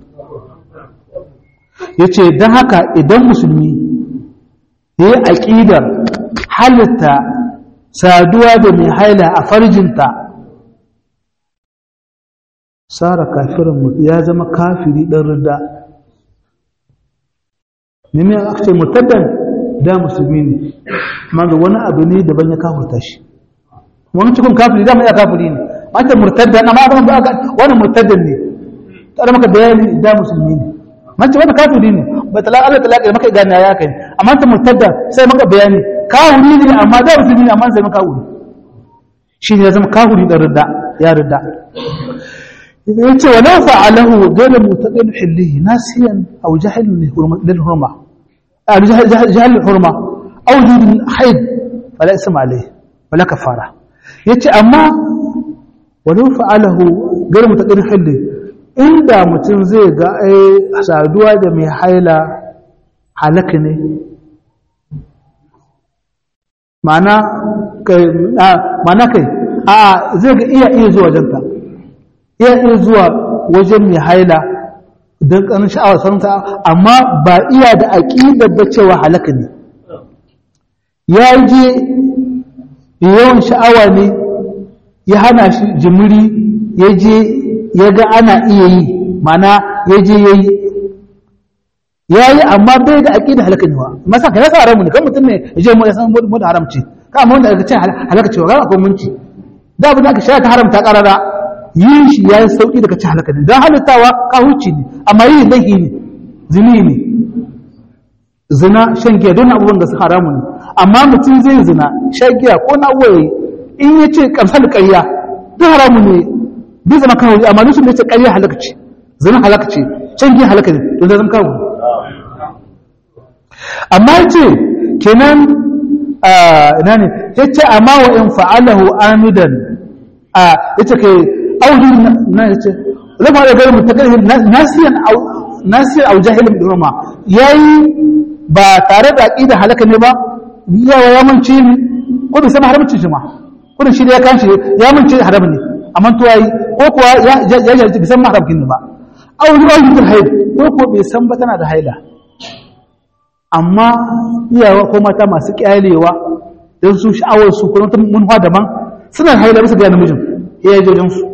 yace dan haka idan musulmi yayi aqidar halitta saduwa da mai haila a farjinta sara kafiran ya zama kafiri dan ridda ne me aka ce murtaddan da musulmi ne amma ga wani abu ne daban ya kafirta shi wani cikin kafiri da mai kafiri ne mata murtaddan amma abin da aka wani murtaddan ne tare maka bayani da musulmi ne mace wani kafiri ne ba talaka Allah talaka da maka gane ya kai amma ta murtadda sai maka bayani kafiri ne amma da musulmi ne amma sai maka wuri shi ne ya zama kafiri da ridda ya ridda yace wala fa'alahu ghayra mutaqin hillihi nasiyan aw jahil lil hurma aw jahil lil hurma aw jud haid fala isma alayhi wala kafara yace amma walau fa'alahu gar mutaqin hilli inda mutum zai ga ai saduwa da mai haila halaka ne mana kai mana kai a zai ga iya iya zuwa janta iya iya zuwa wajen mai haila don ƙanin sha'awar santa amma ba iya da aƙidar da cewa halaka ne ya je yawan sha'awa ne ya hana shi jimiri ya je ya ga ana iya yi mana ya je ya yi ya yi amma bai da aƙidar halaka ne wa masa ka yasa haramu ne kan mutum ne ya je mu ya san mu da haramci ka amma wanda aka ce halaka cewa ga akwai munci da abin da aka shaya ta haramta ƙarara yin shi ya yi sauƙi daga ci halaka ne don halittawa kahuci ne amma yi laihi ne zini ne zina shan giya don abubuwan da su haramu ne amma mutum zai zina shan giya ko na abuwa in ya ce kamsar ƙarya duk haramu ne bai zama kawo amma nufin da ya ce ƙarya halaka ce zina halaka ce shan giya halaka ne don zama kawo amma ya ce kenan ina ne ya ce amma wa in fa'alahu amidan a ya ce kai aujin na ya ce zama da gari mutakalin nasiyan au jahilin birma ya yi ba tare da aƙida halaka ne ba yawa ya mance ne ko bai san haramcin shi ma ko da shi da ya kan shi ya mince haram ne amma to yayi ko kuwa ya ya ya bai san haramcin ba aw zuwa yin haid ko ko bai san ba tana da haila amma iyawa ko mata masu kyalewa don su sha'awar su kuma munwa daban suna haila musu ga namijin ya yi jojin su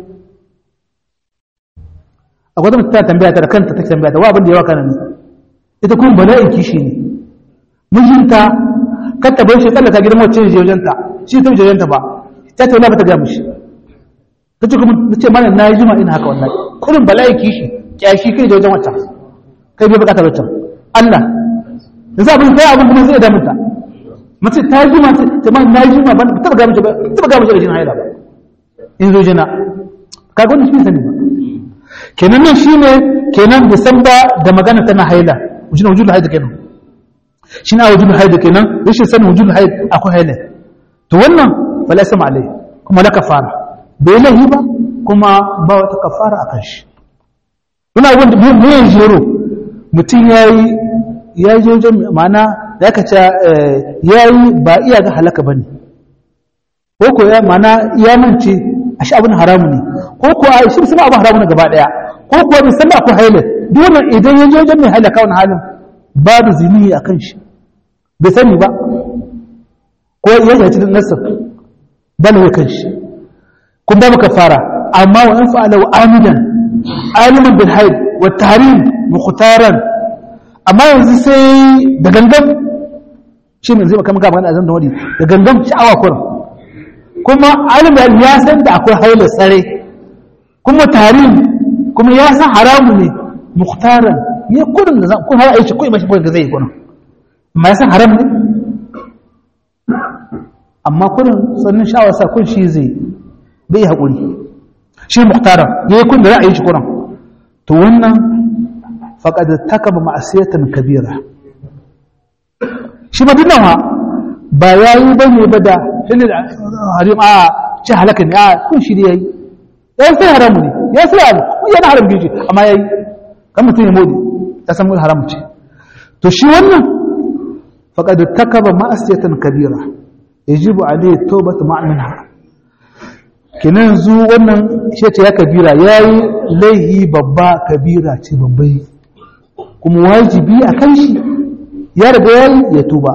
akwai wata ta tambaya ta da kanta ta tambaya ta wa abin da yawa kana ne ita kuma bala'in kishi ne mijinta kar ta bar shi tsallaka gidan wacce ne jojanta shi ta jojanta ba ta ta wala ba ta ga mishi ta ce kuma ta ce mana na yi jima ina haka wallahi kurin bala'in kishi kyashi kai jojan wacce kai bai bukatar wacce Allah yanzu abin kai abin kuma zai damunta mace ta yi jima ta ma na yi jima ba ta ga mishi ba ta ga mishi da jin haila ba in zo jina kaga wannan shi sani ba kenan nan shine kenan bai san ba da magana tana haila wujudul wujudul haila kenan shine a wujudul haila kenan rashin sanin wujudul haila akwai haila to wannan fala sama alai kuma la kafara bai lahi ba kuma ba wata kafara akan shi ina wanda mu yin jero mutum yayi ya je wajen ma'ana da aka ce yayi ba iya ga halaka bane ko ko ya ma'ana ya mance a shi abin haramu ne ko ko a shi sama abin haramu ne gaba daya ko ko bai san akwai haila duk wannan idan ya je wajen mai halaka wannan halin babu zini a kan shi bai sani ba ko ya zaci da nasar bala ya kan shi kun ba maka fara amma wa in fa'ala wa amidan aliman bil haid wa tahrim mukhtaran amma yanzu sai da gangan shi ne zai maka maka magana azan da wadi da gangan sha'awa kurin kuma alimin ya san da akwai haila tsare kuma tarin kuma ya san haramu ne mukhtaran ya kudin da zan kun har aishi ko mashi kudin da zai yi kudin amma ya san haram ne amma kudin sannan sha'awar sa kun shi zai bai haƙuri shi mukhtaran ya yi kudin da za a yi shi kudin to wannan faƙad takaba ma'asiyatan kabira shi ba dinnan ba ya yi ba ne ba da hilil harim a ce halaka ne a kun shi ya yi ya sai haramu ne ya sai abu yana haram biji amma ya yi kan mutum ya modi ya san mun haramu ce to shi wannan faqad takaba ma'asiyatan kabira yajibu alayhi tawbatu ma'minha kenan zu wannan shi ce ya kabira yayi laihi babba kabira ce babbai kuma wajibi a kan shi ya riga yayi ya tuba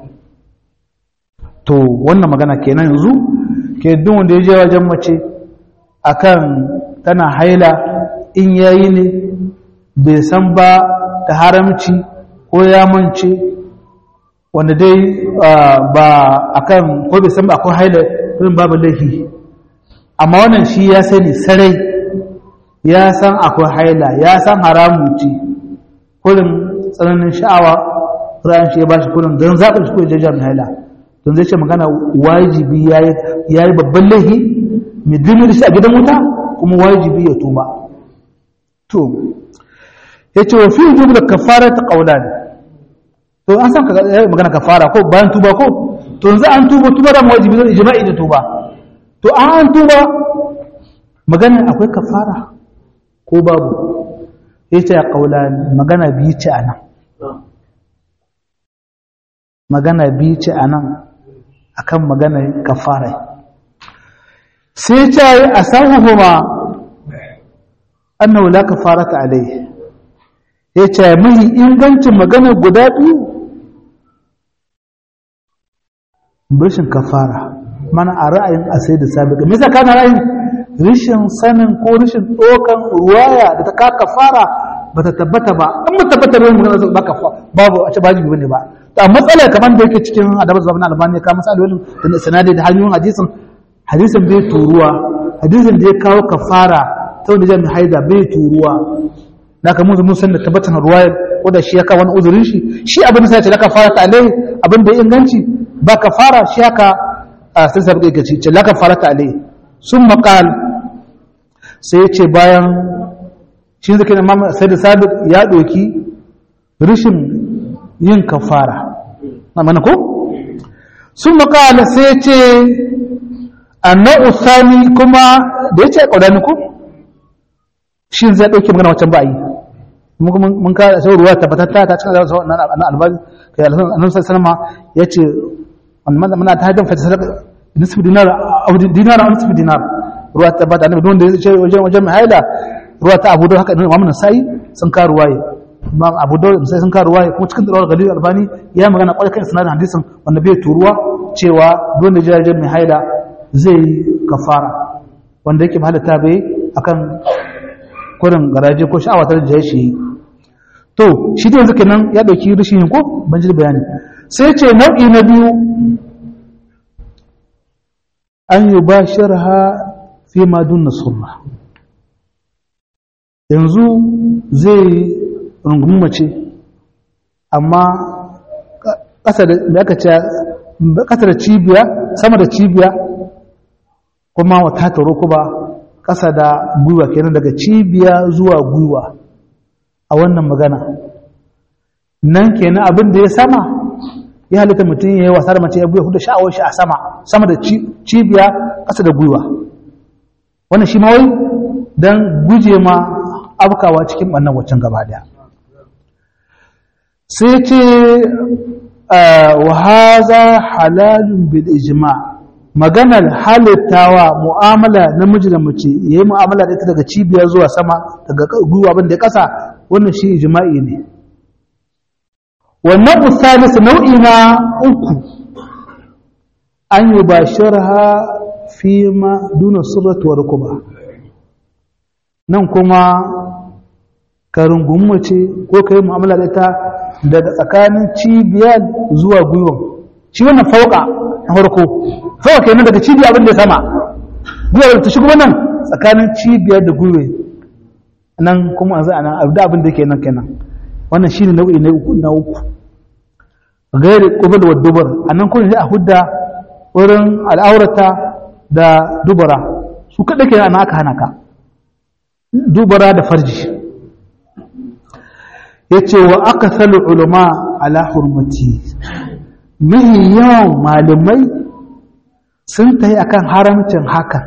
to wannan magana kenan yanzu ke duk wanda ya je wajen mace akan tana haila in yayi ne bai san ba da haramci ko ya mance wanda dai ba akan ko bai san ba akwai haila irin babu laifi amma wannan shi ya sani sarai ya san akwai haila ya san haramu ce kullum tsananin sha'awa ra'ayin shi ya bashi kullum don zaɓin shi ko ya jami'a haila don zai ce magana wajibi ya yi babban laifi mai dumi da shi a gidan wuta kuma wajibi ya tuba to ya ce wa fi wujubu da kafara ta ƙaula ne to an san magana kafara ko bayan tuba ko to yanzu an tuba tuba da wajibi zai jima'i da tuba to an tuba magana akwai kafara ko babu ya ce ya ƙaula magana biyu ce a nan magana biyu ce a nan akan magana kafara sai ta yi a sahuhuma annahu la kafarata alai ya ce mahi ingancin magana guda biyu rashin kafara mana a ra'ayin asai da sabiqa me yasa kana ra'ayin rashin sanin ko rashin dokan ruwaya da ta ka kafara bata tabbata ba an ba tabbata ne magana ba kafara babu a ce ba jibi bane ba a matsalar kamar da yake cikin adabar zuwa na albani ka matsalolin da sanadi da hanyoyin hadisin hadisin bai turuwa hadisin da ya kawo kafara ta wanda jami'ai haida bai turuwa na ka mun san da tabbatar ruwaya ko da shi ya kawo wani uzurin shi shi abin sai ya ce la kafara ta alai abin da ya inganci ba kafara shi haka sai sabu ga ce la kafara ta alai sun maqal sai ya ce bayan shi zai kenan mamman sai da sabiq ya doki rishin yin kafara na mana ko sun makala sai ce annan usani kuma da ya ce ƙaudani ko shi zai ɗauke magana wancan ba a yi mun ka sau ruwa tabbatatta ta cikin zai na albani kai annan salama ya ce wannan muna ta hajjan fata sadaka nisfu dinar aw dinar aw nisfu dinar ruwa ta bada annabi don da ya ce wajen wajen mai haila ruwa ta abu da haka Imam Nasa'i sun ka ruwaye Imam Abu Dawud sai sun ka ruwaye kuma cikin dawar Galil Albani ya magana kwarai kan sanadin hadisin wanda bai turuwa cewa don da jiragen mai haila zai kafara wanda yake halatta bai akan kurin garaje ko sha'awa ta da shi to shi da yanzu kenan ya dauki rishin ko ban ji bayani sai ce nau'i na biyu an yi ba sharha fi madun nasurra yanzu zai rungumi mace amma ƙasa da aka ce ƙasa da cibiya sama da cibiya kuma wata taro kuma ƙasa da gwiwa kenan daga cibiya zuwa gwiwa a wannan magana nan kenan abin da ya sama ya halitta mutum ya yi wasa da mace ya buya hudu sha'awar shi a sama sama da cibiya ƙasa da gwiwa wannan shi mawai don guje ma abkawa cikin ɓannan waccan gaba daya sai ce wa haza halalun bil ijma' maganar halittawa mu'amala namiji da mace ya yi mu'amala da ita daga cibiya zuwa sama daga gwiwa abin da ya kasa wannan shi ijma'i ne wannan usalis nau'i na uku an yi ba sharha fi ma duna surratu wa rukuba nan kuma ka rungumi mace ko ka yi mu'amala da ita daga tsakanin cibiya zuwa gwiwan shi wannan fauka na farko kawai kenan daga cibiya abin da sama gwiwar ta shigo nan tsakanin cibiyar da gwiwa nan kuma a zai nan abu da abin da ke nan kenan wannan shi ne nau'i na uku gairi ƙubil wa dubar a nan kuma a hudda wurin al'aurata da dubara su kaɗa ke ana aka hana ka dubara da farji ya ce wa aka sali ulama ala hurmati mahi yawan malamai sun ta yi akan haramcin hakan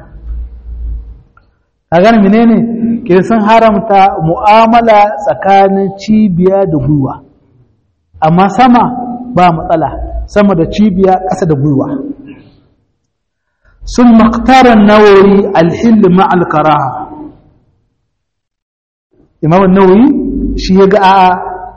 a gani menene ke sun haramta mu'amala tsakanin cibiya da gwiwa amma sama ba matsala sama da cibiya ƙasa da gwiwa sun maktarar nawoyi alhilli ma'al karaha imamun nawoyi shi ya ga a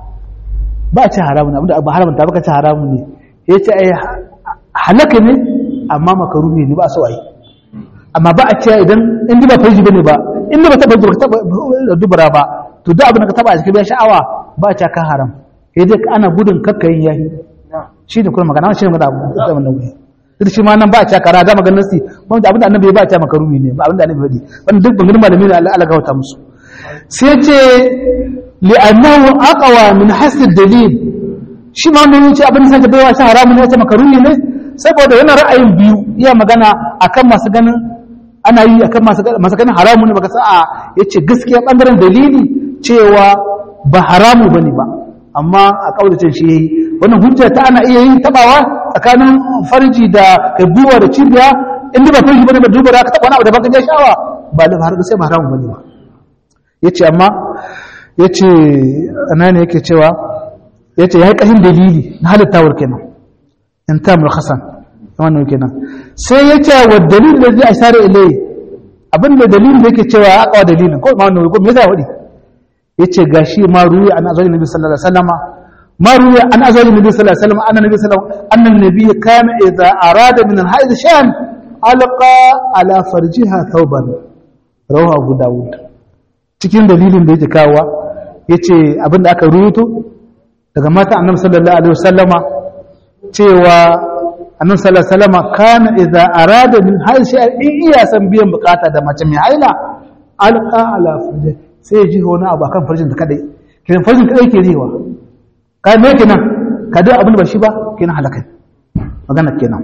ba a ci haramun abinda ba haramta ba ka ci haramun ne ya ce ai halaka ne amma makaruhi ne ba so ai amma ba a ce idan in ba farji bane ba in ba taba ba taba dubara ba to duk abin da ka taba a cikin sha'awa ba a ce ka haram sai dai ana gudun kakkayin yayi shi ne kuma magana shi ne magana abu da wannan wuri duk shi ma nan ba a ce kara da maganar nasi ba da abin da annabi ba a ce makaruhi ne ba abin da annabi faɗi wannan duk bangaren malami ne Allah Allah gauta musu sai ce li'annahu aqwa min hasd dalil shi ma mun ce abin da sai baiwa shi haramun ne ya ce makaruhi ne saboda yana ra'ayin biyu iya magana akan masu ganin ana yi akan masu ganin haramun ne baka sa'a yace gaskiya bangaren dalili cewa ba haramu bane ba amma a kaudacin shi yayi wannan hujja ta ana iya yin tabawa tsakanin farji da kabuwa da cibiya inda ba farji bane ba duba da ka taba wani abu da baka je shawa ba da har sai ba haramu bane ba yace amma yace anani yake cewa yace yayi kahin dalili na halittawar kenan in ta mulkhasan wannan kenan sai yace wa dalil da zai ashara ilai abinda dalilin da yake cewa aqwa dalilin ko ma wannan ko me yasa wadi yace gashi ma ruwi an azali nabi sallallahu alaihi wasallama ma ruwi an azali nabi sallallahu alaihi wasallam anna nabi sallallahu alaihi wasallam anna nabi kana idza arada min al-hayd shan alqa ala farjiha thawban rawahu abu daud cikin dalilin da yake kawowa yace abinda aka ruwato daga mata annabi sallallahu alaihi wasallama cewa annabi sallallahu alaihi wasallama kana idza arada min hayd shan in iya san biyan bukata da mace mai haila alqa ala farjiha sai ji wani abu akan farjin da kadai kiran farjin kadai ke riwa ka me kenan ka da abin da ba shi ba kenan halakai magana kenan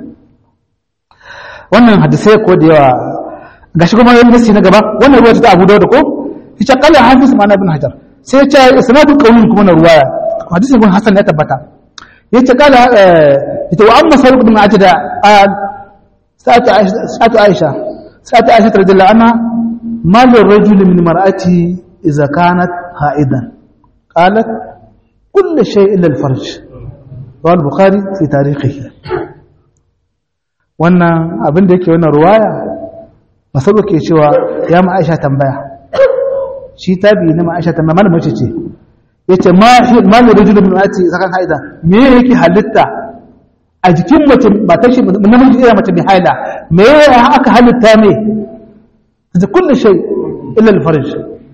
wannan hadisai ko da yawa gashi kuma yin nasi na gaba wannan ruwa ta Abu Dawud ko ita qala hafiz ma'ana ibn Hajar sai ya ce isnadu qawlin kuma na ruwaya hadisin ibn Hasan ya tabbata yace qala ita wa amma sarq ibn Ajda qal sa'atu Aisha sa'atu Aisha sa'atu Aisha radhiyallahu anha ما للرجل من مرأته إذا كانت حائدا قالت كل شيء إلا الفرج رواه البخاري في تاريخه wannan abin da yake wannan ruwaya masabu ke cewa ya ma aisha tambaya shi tabi na ma aisha tambaya mana mace ce yace ma ma ne rajulu min ati sakan haida me yake halitta a jikin mace ba ta shi namiji iya mace mai haila me aka halitta ne da kullu shay illa al-farj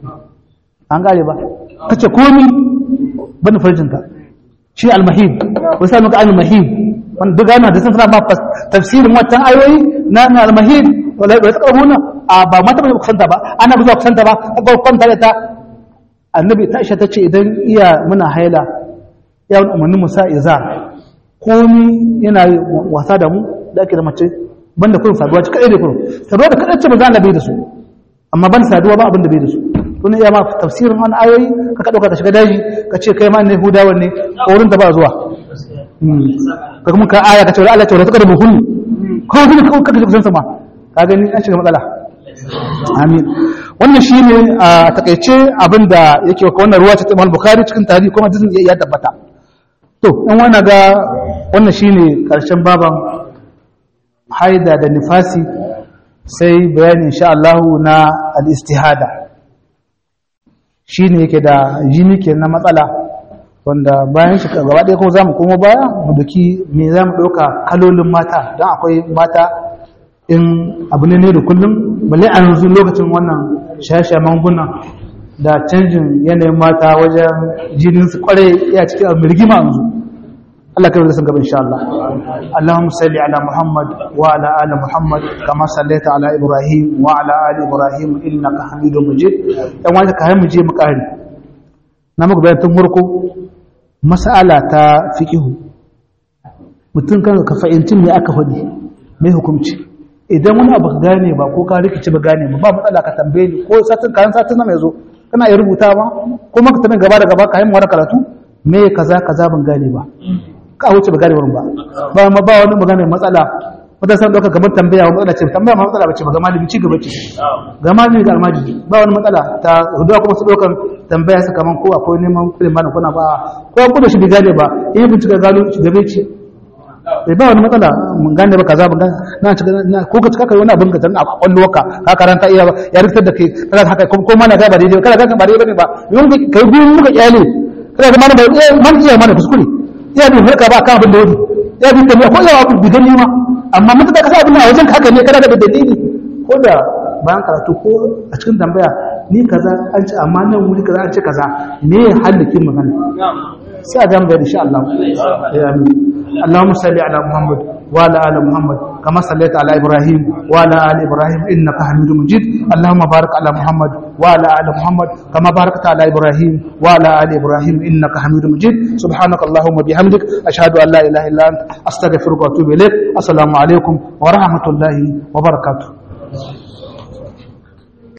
an gare ba kace komi ban farjinta shi al-mahib wasa muka al-mahib wanda duk ana da sun fara ma tafsirin wannan ayoyi na al-mahib wala ba taqabuna a ba mata ba kusanta ba ana ba kusanta ba ba kusanta da ta annabi ta Aisha tace idan iya muna haila ya wani umarni musa izar komi yana wasa da mu da ake da mace banda kurin saduwa ci kadai da kurin saduwa da kadai ce ba za a bai da su amma ban saduwa ba abin da bai da su tun iya ma tafsirin wani ayoyi ka ka dauka ka shiga daji ka ce kai ma ne hudawan ne wurin da ba zuwa ka kuma ka aya ka ce Allah ce wala ta karbu kullu ko kuma ka ka kusan sama ka gani an shiga matsala amin wannan shine a takaice abin da yake wa wannan ruwa ta Imam Bukhari cikin tarihi kuma hadisin ya tabbata to in wani ga wannan shine karshen baban haida da nifasi sai bayani insha Allah na al-istihada shine yake da jini ke na matsala wanda bayan shi gaba ɗaya ko zamu komo baya mu duki me zamu ɗauka kalolin mata don akwai mata in abu ne da kullum balle a yanzu lokacin wannan shashe manguna da canjin yanayin mata wajen jinin su kware ya cikin abu rigima yanzu Allah kai da sun gaba insha Allah Allahumma salli ala Muhammad wa ala ali Muhammad kama sallaita ala Ibrahim wa ala ali Ibrahim innaka Hamidum Majid dan wanda ka mu je mu kare na muku bayan tun farko mas'ala ta fiqhu mutum kan ka fahimci me aka faɗi me hukunci idan wani abu ka gane ba ko ka rikici ba gane ba ba matsala ka tambaye ni ko satin kayan satin na mai zo kana iya rubuta ba ko maka tanin gaba da gaba ka yi mu wani karatu me kaza kaza ban gane ba ka wuce ba gane wurin ba ba ma ba wani magana matsala wata san dauka kamar tambaya wani matsala ce tambaya ma matsala bace ba ga malami ci gaba ce ga malami ga almajiri ba wani matsala ta hudu kuma su daukan tambaya su kaman ko akwai neman kudin bana kuna ba ko ku da shi bai gane ba in bincika gano shi gabe ci bai ba wani matsala mun gane ba kaza ban gane na ci ko ka cika kai wani abin ka tan a kwallowarka ka karanta iya ya rikitar da kai kana haka ko mana ga ba daidai kana ga ba daidai bane ba yau kai gurin muka kyale kana ga mana ba man iya mana kuskure ya bi harka ba kan abin da wani ya bi tambaya ko ya abu bigan nima amma mutum da kasa abin a wajen haka ne kana da dalili ko da bayan karatu ko a cikin tambaya ni kaza an ci amma nan wuri kaza an ci kaza me ya halakin magana sai a zama bayani insha Allah ya amin اللهم صل على محمد وعلى ال محمد كما صليت على ابراهيم وعلى ال ابراهيم انك حميد مجيد اللهم بارك على محمد وعلى ال محمد كما باركت على ابراهيم وعلى ال ابراهيم انك حميد مجيد سبحانك اللهم وبحمدك اشهد ان لا اله الا انت استغفرك واتوب اليك السلام عليكم ورحمه الله وبركاته